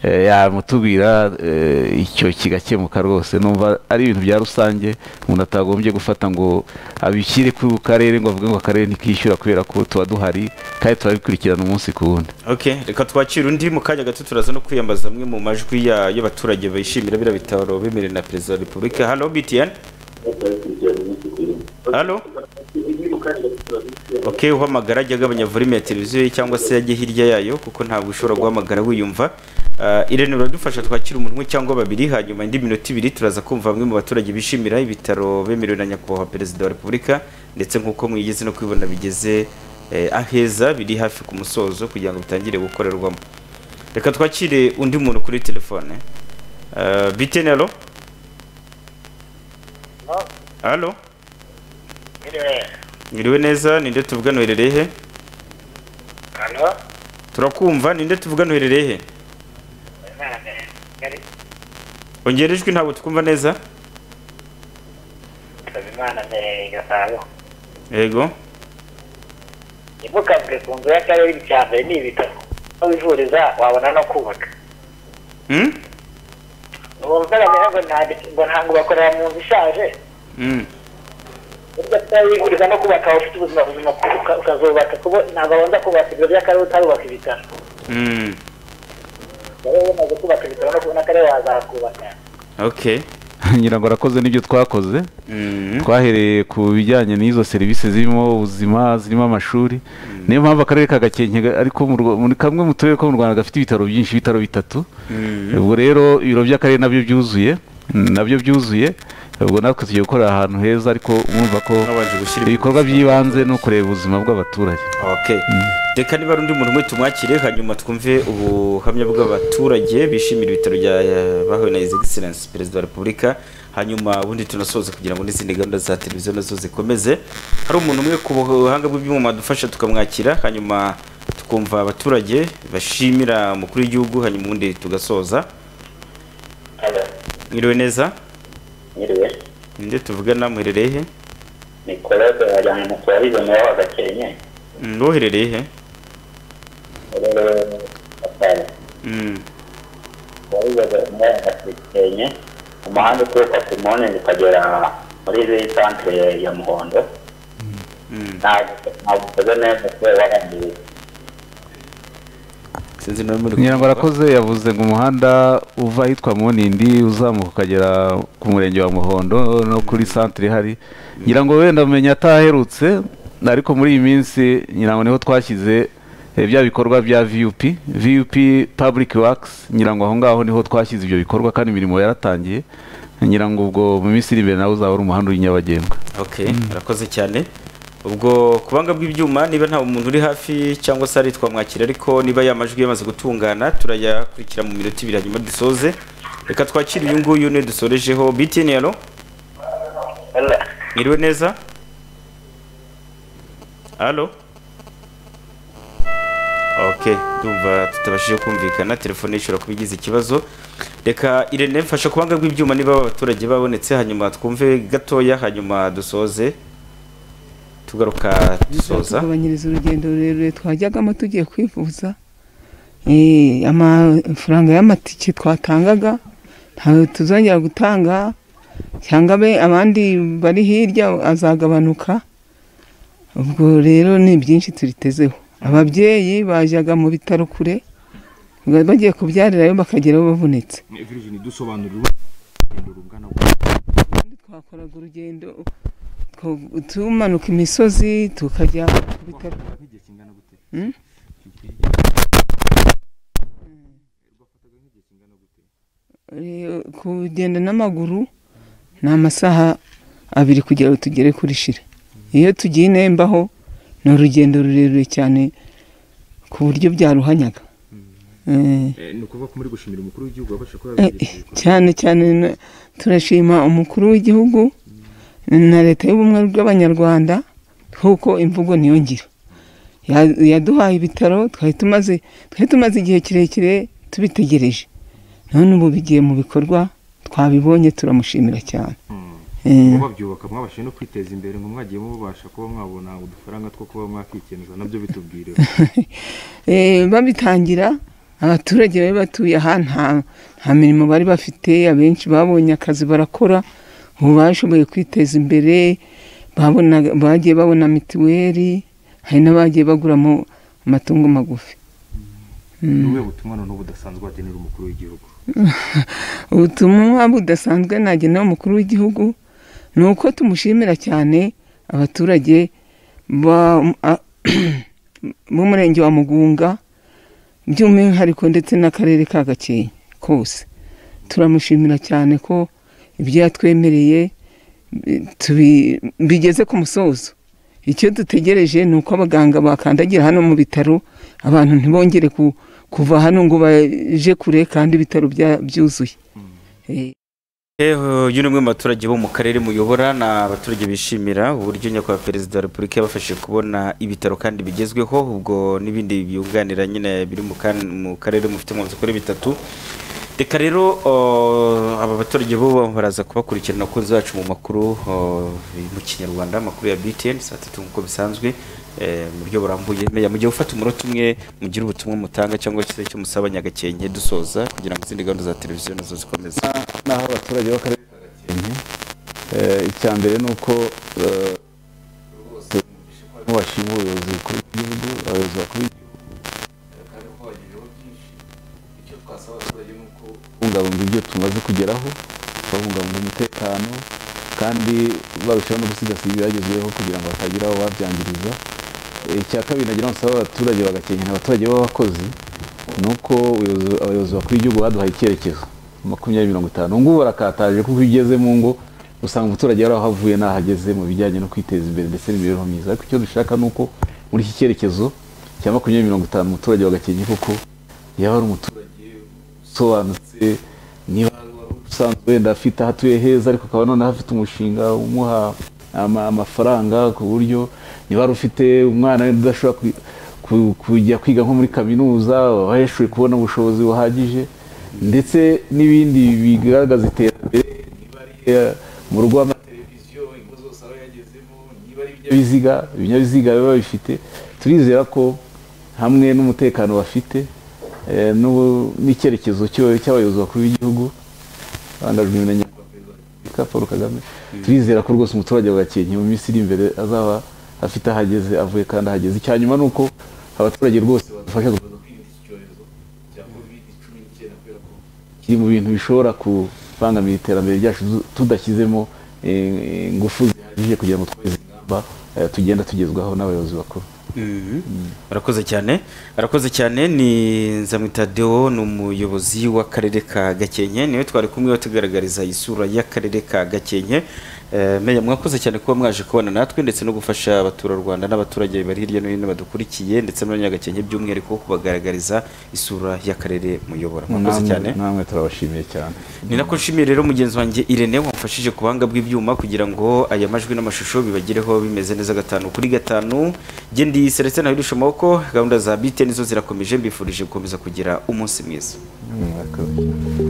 eh, yamutubwira eh, icyo kigakemuka rwose numva ari ibintu bya rusange umuntu atagombye gufata ngo abishyire ku karere ngo avuge ngo akarere ntikishyura kubera ko tuba duhari kandi turabikurikirana umunsi ku wundi ok reka twakire undi mu kanya gato turaza no kwiyambaza amwe mu majwi ya- y'abaturage bishimira biriya bitaro bemerewe na perezida wa repubulika halo btn halo ok uhamagara ajya agabanya volume ya televiziyo ye cyangwa se ajye hirya yayo kuko ntabwo ushobora guhamagara wiyumva Ah, irene uradufasha twakira umuntu umwe cyangwa babiri hanyuma indi minota ibiri turaza kumva bamwe mu baturage bishimira ibitaro bemerewe na nyakubahwa perezida wa repubulika ndetse nk'uko mwigeze no kwibona bigeze eh, aheza biri hafi ku musozo kugira ngo bitangire gukorerwamo reka twakire undi muntu kuri telefone Ah, bitene alo alo mwiriwe neza ninde tuvugana uherereye he turakumva ninde tuvugana uherereye he ongera ijwi ntabwo twumva neza Habimana mbereye Gasabo yego ntimukabwe ku nzu y'akarere icya mbere ni ibitaro aho wivuriza wabona no kubaka Hmm? ntiwumvira mbere ngo nta- ngo ntabwo bakorera mu nzu ishaje Hmm. burya utawivuriza no kubaka waba ufite ubuzima buzima uka- ukazubaka kuko ntabwo babanza kubaka ibiro by'akarere utarubaka ibitaro Hmm. rero iyo umaze kubaka ibitaro no kubona akarere wazakubaka ok ngira ngo arakoze n'ibyo twakoze Hmm. twahereye ku bijyanye n'izo serivisi zirimo ubuzima zirimo amashuri niyo mpamvu akarere ka gakenke ga- ariko mu Rwa- muri kamwe mu turere ko mu rwanda gafite ibitaro byinshi ibitaro bitatu ubwo rero ibiro by'akarere nabyo byuzuye nabyo byuzuye ubwo natwe tugiye gukorera ahantu heza ariko mwumva ko Mwabanje gushyira ibikorwa by'ibanze ni ukureba ubuzima bw'abaturage ok reka niba ari undi muntu umwe tumwakire hanyuma twumve ubuhamya bw'abaturage bishimira ibitaro bya eh, bahawe na his excellence perezida wa repubulika hanyuma ubundi tunasoza kugira ngo n'izindi gahunda za televiziyo nazo zikomeze hari umuntu umwe ku buhanga bw'ibyuma dufasha tukamwakira hanyuma tukumva abaturage bashimira umukuru w'igihugu hanyuma ubundi tugasoza Alo, mwiriwe neza mwiriwe ninde tuvugana muherereye he ni korode wajyana mu kubariza nawe wa Gakenke Mm, woherereye he rero atari Mm, warizaga muri aka Gakenke umuhanda uturuka ku munini ukagera muri santere ya muhondo ntabwo ukoze neza kubera warangiye sinzi nawe muri nyirangwa arakoze yavuze ngo umuhanda uva ahitwa munindi uzamuka ukagera ku murenge wa muhondo no kuri santire ihari nyirango wenda amenya ataherutse ariko muri iyi minsi nyirango niho twashyize eh, bya bikorwa bya vup vup public works nyirango aho ngaho niho twashyize ibyo bikorwa kandi imirimo yaratangiye nyirango ubwo mu minsi iri imbere nawe uzaba ari umuhanda uri nyabagendwa ok urakoze cyane ubwo kubanga bw'ibyuma niba nta muntu uri hafi cyangwa se ari twamwakira ariko niba yamajwi yamaze gutungana turayakurikira mu minota ibiri hanyuma dusoze reka twakire uyu nguyu niwe dusorejeho btn yaro mwiriwe neza halo ok ndumva tutabashije kumvikana telefone ishobora kuba igize ikibazo reka irene mfasha kubanga bw'ibyuma niba abaturage babonetse hanyuma twumve gatoya hanyuma dusoze tugaruka dusoza tugabanyiriza urugendo rurerure twajyagamo tugiye kwivuza Eh, amafaranga y'amatike twatangaga ntawe tuzongera gutanga cyangwa abe abandi bari hirya azagabanuka ubwo rero ni byinshi turitezeho ababyeyi bajyaga mu bitaro kure bagiye kubyarirayo bakagerayo bavunitse Virgin dusobanurira urugendo rungana gutya. ubundi twakoraga urugendo two- tumanuka imisozi tukajya ku bitaro Wakoraga nk'igihe kingana gute? Hmm? Rwafataga nk'igihe kingana gute? Eh, kugenda n'amaguru ni amasaha abiri kugira ngo tugere kuri shira iyo tugiye i nembaho ni urugendo rurerure cyane ku buryo byaruhanyaga Eh, Eh, ni ukuvuga ko muri gushimira umukuru w'igihugu wabasha kuba eh, yabigejeje kure. cyane cyane na- turashima umukuru w'igihugu na leta y'ubumwe bw'abanyarwanda kuko imvugo niyo ngiro Ya- yaduhaye ibitaro twari tumaze twari tumaze igihe kirekire tubitegereje none ubu bigiye mu bikorwa twabibonye turamushimira cyane Mm. Eh, Ngo babyubaka mwabashije no kwiteza imbere ngo mwagiye mubasha kuba mwabona udufaranga two kuba mwakikenuza nabyo bitubwireho Eh, babitangira abaturage bari batuye aha nta nta mirimo bari bafite abenshi babonye akazi barakora ubu bashoboye kwiteza imbere babona- bagiye babona mituweli hari n'abagiye baguramo amatungo magufi ni ubuhe butumwa noneho budasanzwe wagenera umukuru w'igihugu ubutumwa budasanzwe nagenewe umukuru w'igihugu ni uko tumushimira cyane abaturage ba- a- b'umurenge wa mugunga by'umwihariko ndetse n'akarere ka gakenke kose turamushimira cyane ko ibyo yatwemereye bi- tubi- bigeze ku musozo icyo dutegereje ni uko abaganga bakandagira hano mu bitaro abantu ntibongere ku- kuva hano ngo baje kure kandi ibitaro bya- byuzuye Eh. Eho, uyu ni umwe mu baturage bo mu karere muyobora ni abaturage bishimira uburyo nyakubahwa perezida wa repubulika yabafashije kubona ibitaro kandi bigezweho ubwo n'ibindi byunganira nyine biri mu kan- mu karere mufite mu nzu kuri bitatu reka rero oh, aba baturage bo baraza kubakurikirana abakunzi bacu mu makuru oh, mu kinyarwanda amakuru ya btn saa tatu nk'uko bisanzwe eh, mu buryo burambuye meya mu gihe ufata umunota umwe mugire ubutumwa mutanga cyangwa se icyo musaba nyagakenke dusoza kugira ngo izindi gahunda za televiziyo nazo zikomeze naho abaturage b'akarere ka gakenke Eh, icya mbere ni uko eh, rwose bashima ubuyobozi bukuru bw'igihugu abayobozi bakuru b'igihugu kandi ko bagezeho byinshi icyo twasaba abaturage ni uko kubungabunga ibyo tumaze kugeraho babungabunga umutekano kandi barushaho no gusigasira ibyagezweho kugira ngo hatagira aho babyangiriza Eh, icya kabiri nagira ngo nsaba abaturage bagakenkera abaturage b'abakozi ni uko ubuyobozi- abayobozi bakuru b'igihugu baduhaye icyerekezo makumyabiri mirongo itanu ubu ngubu barakataje kuko iyo ugeze mu ngo usanga umuturage yari aho avuye n'aho ageze mu bijyanye no kwiteza imbere ndetse n'imibereho myiza ariko icyo dushaka ni uko muri iki cyerekezo cya makumyabiri mirongo itanu umuturage wagakenye kuko yaba ari umuturage usobanutse niba wari usanzwe wenda afite aho atuye heza ariko ukaba noneho afite umushinga umuha ama- amafaranga ku buryo niba wari ufite umwana wenda udashobora kwi- ku- kujya kwiga nko muri kaminuza waheshuye kubona ubushobozi buhagije ndetse n'ibindi bigaragaza iterambere niba ari eh, mu rugo rw'amateleviziyo ingo zose aba yagezemo niba ari ibinyabiziga ibinyabiziga biba bifite turizera ko hamwe n'umutekano bafite eh, n'ubu- n'icyerekezo cyo- cy'abayobozi bakuru b'igihugu bandajwe na nyakubahwa ka paul kagame turizera ko rwose umuturage wa gakenke mu minsi iri imbere azaba afite aho ageze avuye kandi ahageze icya nyuma ni uko abaturage rwose badufasha gukomeza kwirinda iki cyorezo cya covid cumi n'icyenda kubera ko kiri mu bintu bishobora kubangamira iterambere ryacu tudashyizemo eh, ingufu zihagije kugira ngo tweze ingamba eh, tugenda tugezwaho n'abayobozi bakuru arakoze cyane arakoze cyane ni nzamwita deo ni umuyobozi w'akarere ka gakenke niwe twari kumwe tugaragariza isura y'akarere ka gakenke Eh, meya mwakoze cyane kuba mwaje kubana natwe ndetse no gufasha abaturarwanda n'abaturage bari hirya no hino badukurikiye ndetse n'abanyagakenke by'umwihariko kubagaragariza isura y'akarere muyobora mwakoze Namwe- cyane namwe turabashimiye cyane ni nako nshimiye rero mugenzi wanjye irene wamfashije ku buhanga bw'ibyuma kugira ngo aya majwi n'amashusho bibagereho bimeze neza gatanu kuri gatanu jye ndi selestin ntawirisha amaboko gahunda za bite nizo zirakomeje mbifurije gukomeza kugira umunsi mwiza Mm, murakoze cyane